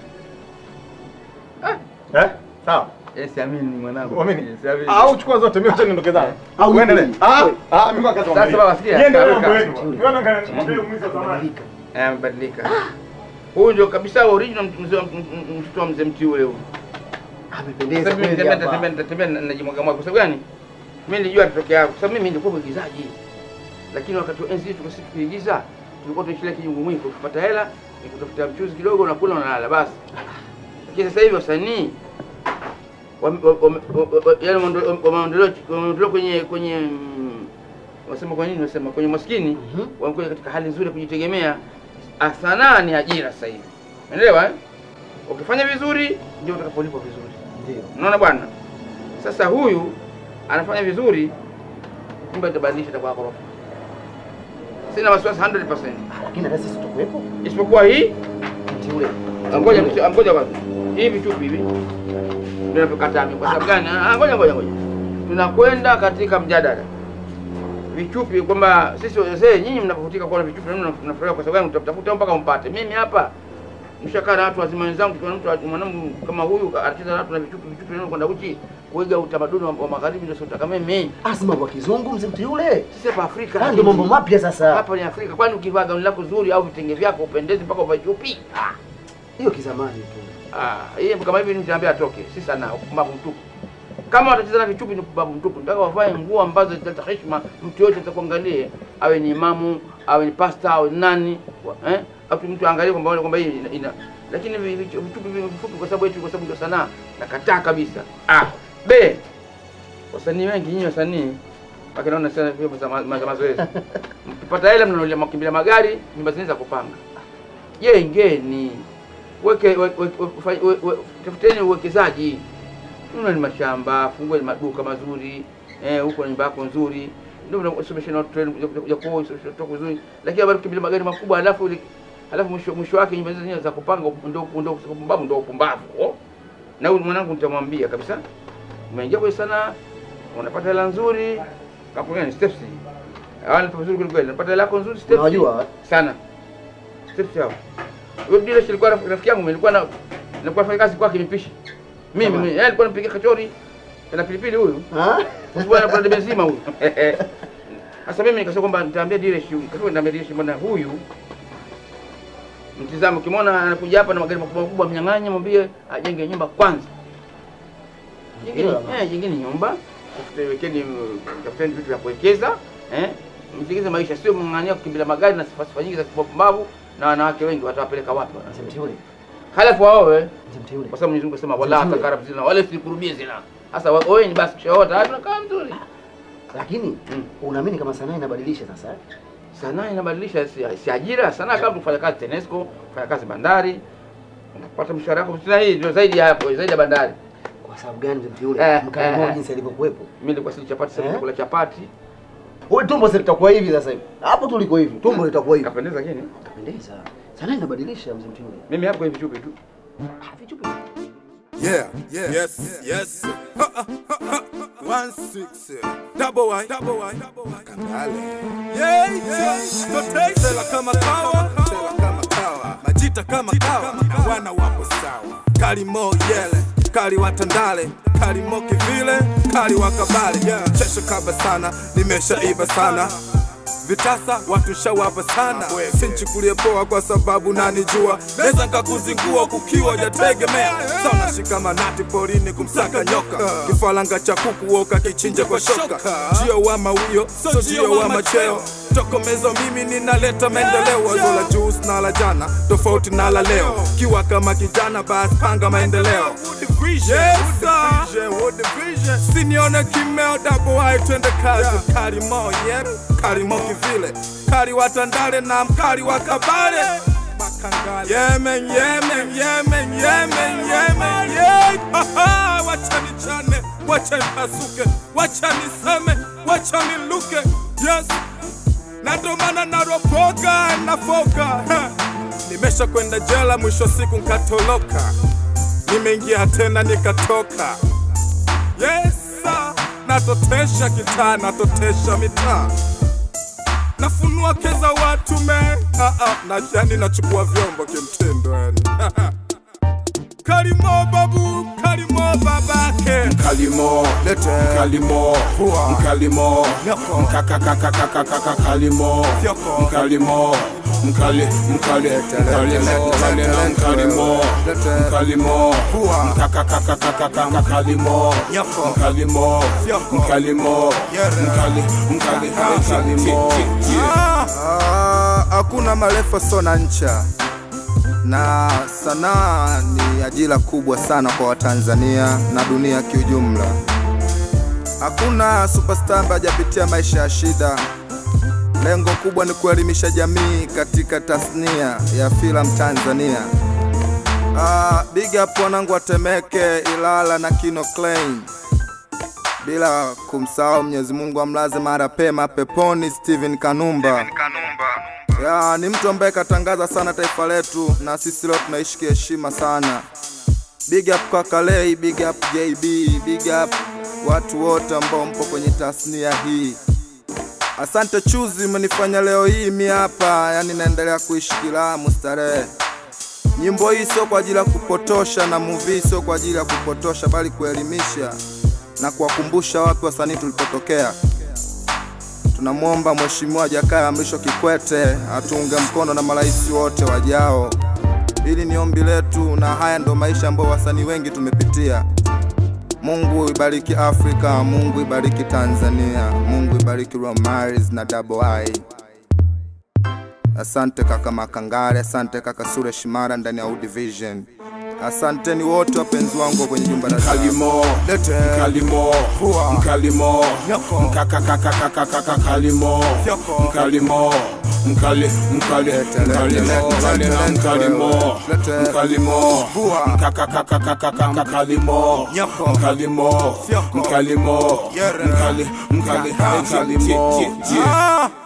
2. Eh? Sawa. Yes, amini mwanangu. Uamini? Yes, amini. Au chukua zote mimi acha niondoke zangu. Au Uendelee. mimi. Ah, ah mimi kwa kazi Sasa baba sikia. Niende kaweka. mambo yenu. Niona ngani mwambie mwizi wa zamani. Eh, amebadilika. Huyu ndio kabisa original mzee wa- m- m- mtoto wa mzee mti ule huyu. Amependeza Sasa mimi kweli nitatembea hapa. nitatembea nitatembea na- najimwaga mwaga. Kwa sababu gani? Mimi nilijua atatokea hapo. Kwa sababu mimi nilikuwa mwigizaji. Lakini wakati wa enzi hizo sisi tukiigiza tulikuwa tunashikilia kijungu mwiko kupata hela, ni kutafuta mchuzi kidogo unakula unalala basi. Lakini sasa hivi wasanii wame- wame- wame- wa- yaani wameondolewa wameondolewa wameondolewa kwenye kwenye mm, wasema kwa nini wasema kwenye maskini wamekuja katika hali nzuri ya kujitegemea. Ah, Sanaa ni ajira sasa hivi, umeelewa eh? Ukifanya vizuri ndio utakapolipwa vizuri. Ndio. Unaona bwana, sasa huyu anafanya vizuri, kumbe itabadilisha itakuwa ghorofa. Sina wasiwasi 100%. Lakini hata sisi tutakuwepo. Isipokuwa hii Mti ule. ngoja msi- ngoja kwanza. Hii vichupi hivi ndio napokataa mimi. Kwa sababu gani? Ah, ngoja ngoja ngoja. Tunakwenda katika mjadala. Vichupi kwamba sisi wazee nyinyi mnapofutika kuona vichupi na mimi mnafurahia kwa sababu gani mtatafuta mpaka mpate. Mimi hapa mshakaa na watu wazima wenzangu, tukiona mtu mwanangu kama huyu anacheza na watu na vichupi vichupi ndio kwenda uchi kuiga utamaduni wa, wa magharibi ndio sio kama mimi. Asima kwa kizungu mzee mti yule. Sisi hapa Afrika. Ah, ndio mambo mapya sasa. Hapa ni Afrika. Kwani ukivaa gauni lako zuri au vitenge vyako upendezi mpaka uvae chupi? Ah. Hiyo kizamani tu. Ah, yeye kama hivi nitaambia atoke. Si sana upumbavu mtupu. Kama watacheza na vichupi ni upumbavu mtupu. Nataka wavae nguo ambazo zitaleta heshima, mtu yote atakuangalie, awe ni imamu, awe ni pasta, awe ni nani, wa- eh? Au mtu angalie kwamba kwamba hii ina, ina. Lakini vi- vi- vichupi vi- vifupi kwa sababu eti kwa sababu ndio sanaa, nakataa kabisa. Ah, be. Wasanii wengi nyinyi wasanii wakinaona sana vyombo za ma- za mazoezi. Mkipata hela mnanunulia makimbilia magari, nyumba zenu za kupanga. Jengeni weke we- we- we- fa- we- we- tafuteni uwekezaji, nunua ni mashamba, fungue ni maduka mazuri eh, huko na nyumba yako nzuri, ndio unasomesha na watoto wenu kuja- kuja kuoa, usomeshe watoto vizuri, lakini habari kukimbilia magari makubwa, halafu ile halafu mwisho mwisho wake nyumba zenyewe za kupanga ndio ndio upumbavu, ndio upumbavu oh. Na huyu mwanangu nitamwambia kabisa, umeingia kwenye sanaa, unapata hela nzuri, kampuni gani? Steps hawa nipo vizuri kweli kweli, unapata hela yako nzuri, Steps Unawajua? sana Steps hao huyo Dilesh alikuwa rafiki rafiki yangu, nilikuwa na nilikuwa nafanya kazi kwake mipishi. Mimi Kama? mimi yeye alikuwa anampikia kachori na pilipili huyu. Ah? Bwana bwana debe zima huyu. Sasa mimi nikasema kwamba nitaambia Dilesh huyu. Kasema nitaambia Dilesh bwana huyu Mtizame, ukimwona anakuja hapa na magari makubwa makubwa, mnyang'anye, mwambie ajenge nyumba kwanza. Jingine eh, jingine nyumba, tafute wekeni, tafuteni vitu vya kuwekeza eh, mtengeze maisha, sio mng'ang'ania kukimbilia magari na sifa sifa nyingi za kipumbavu, na wanawake wengi watawapeleka wapi? Mteule. Halafu waowe, Mteule. kwa sababu Mwenyezi Mungu asema wala Mteule. takarab zina wala sikurubie zina. Sasa wewe ni basi kishaoa tayari unakaa mzuri. Lakini unaamini kama sanaa inabadilisha sasa? eh? Sanaa inabadilisha si, si ajira. Sanaa kama kufanya kazi TANESCO, kufanya kazi bandari, unapata mshahara wako tena, hii ndio zaidi ya hapo, zaidi ya bandari. Kwa sababu gani mzee Mteule? Mkalimo jinsi alivyokuwepo. Mimi nilikuwa sili chapati, sasa Eh? nakula chapati. Wewe tumbo sasa litakuwa hivi sasa hivi. Hapo tuliko hivi. Tumbo litakuwa hivi. Kapendeza lakini. Kapendeza. Sanaa inabadilisha mzee Mteule. Mimi hapo hivi chupi tu. Yeah, yeah, yes, yes. Ha, ha, ha, ha. One six, uh, double Y, double Y, double Y. Kandale. Yeah, yeah. Tote sela kama kawa, sela kama kawa. Majita kama kawa, na wana wapo sawa. Kalimo yele, kali watandale, kalimo kivile, kali wakabale. Yeah. Chesho kaba sana, nimeshaiva sana vitasa watu shawapa sana sinchukulie poa kwa sababu nanijua naweza nkakuzingua kukiwa jategemea sana shikamanati porini kumsaka nyoka kifalanga cha kuku woka kichinja kwa shoka jio wa mawio so jio wa macheo tokomezo mimi ninaleta maendeleo wazo la juu na la jana tofauti na la leo kiwa kama kijana basi panga maendeleo Yes, sir. sinione kimeo daboai twende kazi karimo yep karimo kivile kari watandale na mkari wa kabale yemen yemen yemen yemen yemen yeah. Haha, wacha nichane wacha nipasuke wacha niseme wacha niluke yes na ndo maana naropoka nafoka Ha. nimesha kwenda jela mwisho siku nkatoloka nimeingia tena nikatoka yesa natotesha kitaa natotesha mitaa nafunua keza watu me ah, ah, na yani nachukua vyombo kimtindo yani kalimo babu kalimo babake Kalimo, lete Kalimo, Mkalimo, Mkakakakakakaka Kalimo, Mkalimo, Mkali, Mkali, Mkalimo, Kalimo, Mkalimo, Mkalimo, Mkakakakakakaka Kalimo, Mkalimo, Mkalimo, Mkali, Mkali, Mkalimo. Ah, hakuna marefu sona ncha na sanaa ni ajira kubwa sana kwa Watanzania na dunia kiujumla. Hakuna superstar ambaye hajapitia maisha ya shida. Lengo kubwa ni kuelimisha jamii katika tasnia ya filamu Tanzania. Ah, big up wanangu wa Temeke, Ilala na Kino Klein, bila kumsahau Mwenyezi Mungu amlaze mara pema peponi Steven Kanumba. Ya, ni mtu ambaye katangaza sana taifa letu na sisi leo tunaishi kiheshima sana. Big up kaka Lei, big up JB, big up watu wote ambao mpo kwenye tasnia hii. Asante Chuzi, umenifanya leo hii mi hapa, yani naendelea kuishi kilamu starehe. Nyimbo hii sio kwa ajili ya kupotosha na movie sio kwa ajili ya kupotosha, bali kuelimisha na kuwakumbusha wapi wasanii tulipotokea. Tunamwomba Mheshimiwa Jakaya Mrisho Kikwete atuunge mkono na marais wote wajao. Hili ni ombi letu, na haya ndo maisha ambayo wasanii wengi tumepitia. Mungu ibariki Afrika, Mungu ibariki Tanzania, Mungu ibariki Romaris na Double I. Asante kaka Makangare, asante kaka Sure Shimara ndani ya U Division. Asanteni wote wapenzi wangu kwenye jumba la Kalimo, Mkalimo, Mkalimo, Mkakakakakaka Kalimo, Mkalimo, Mkali, Mkali, Mkalimo, Kalimo, Mkalimo, Mkalimo, Mkakakakakaka Kalimo, Mkalimo, Mkalimo, Mkali, Mkali, Mkalimo. Ah!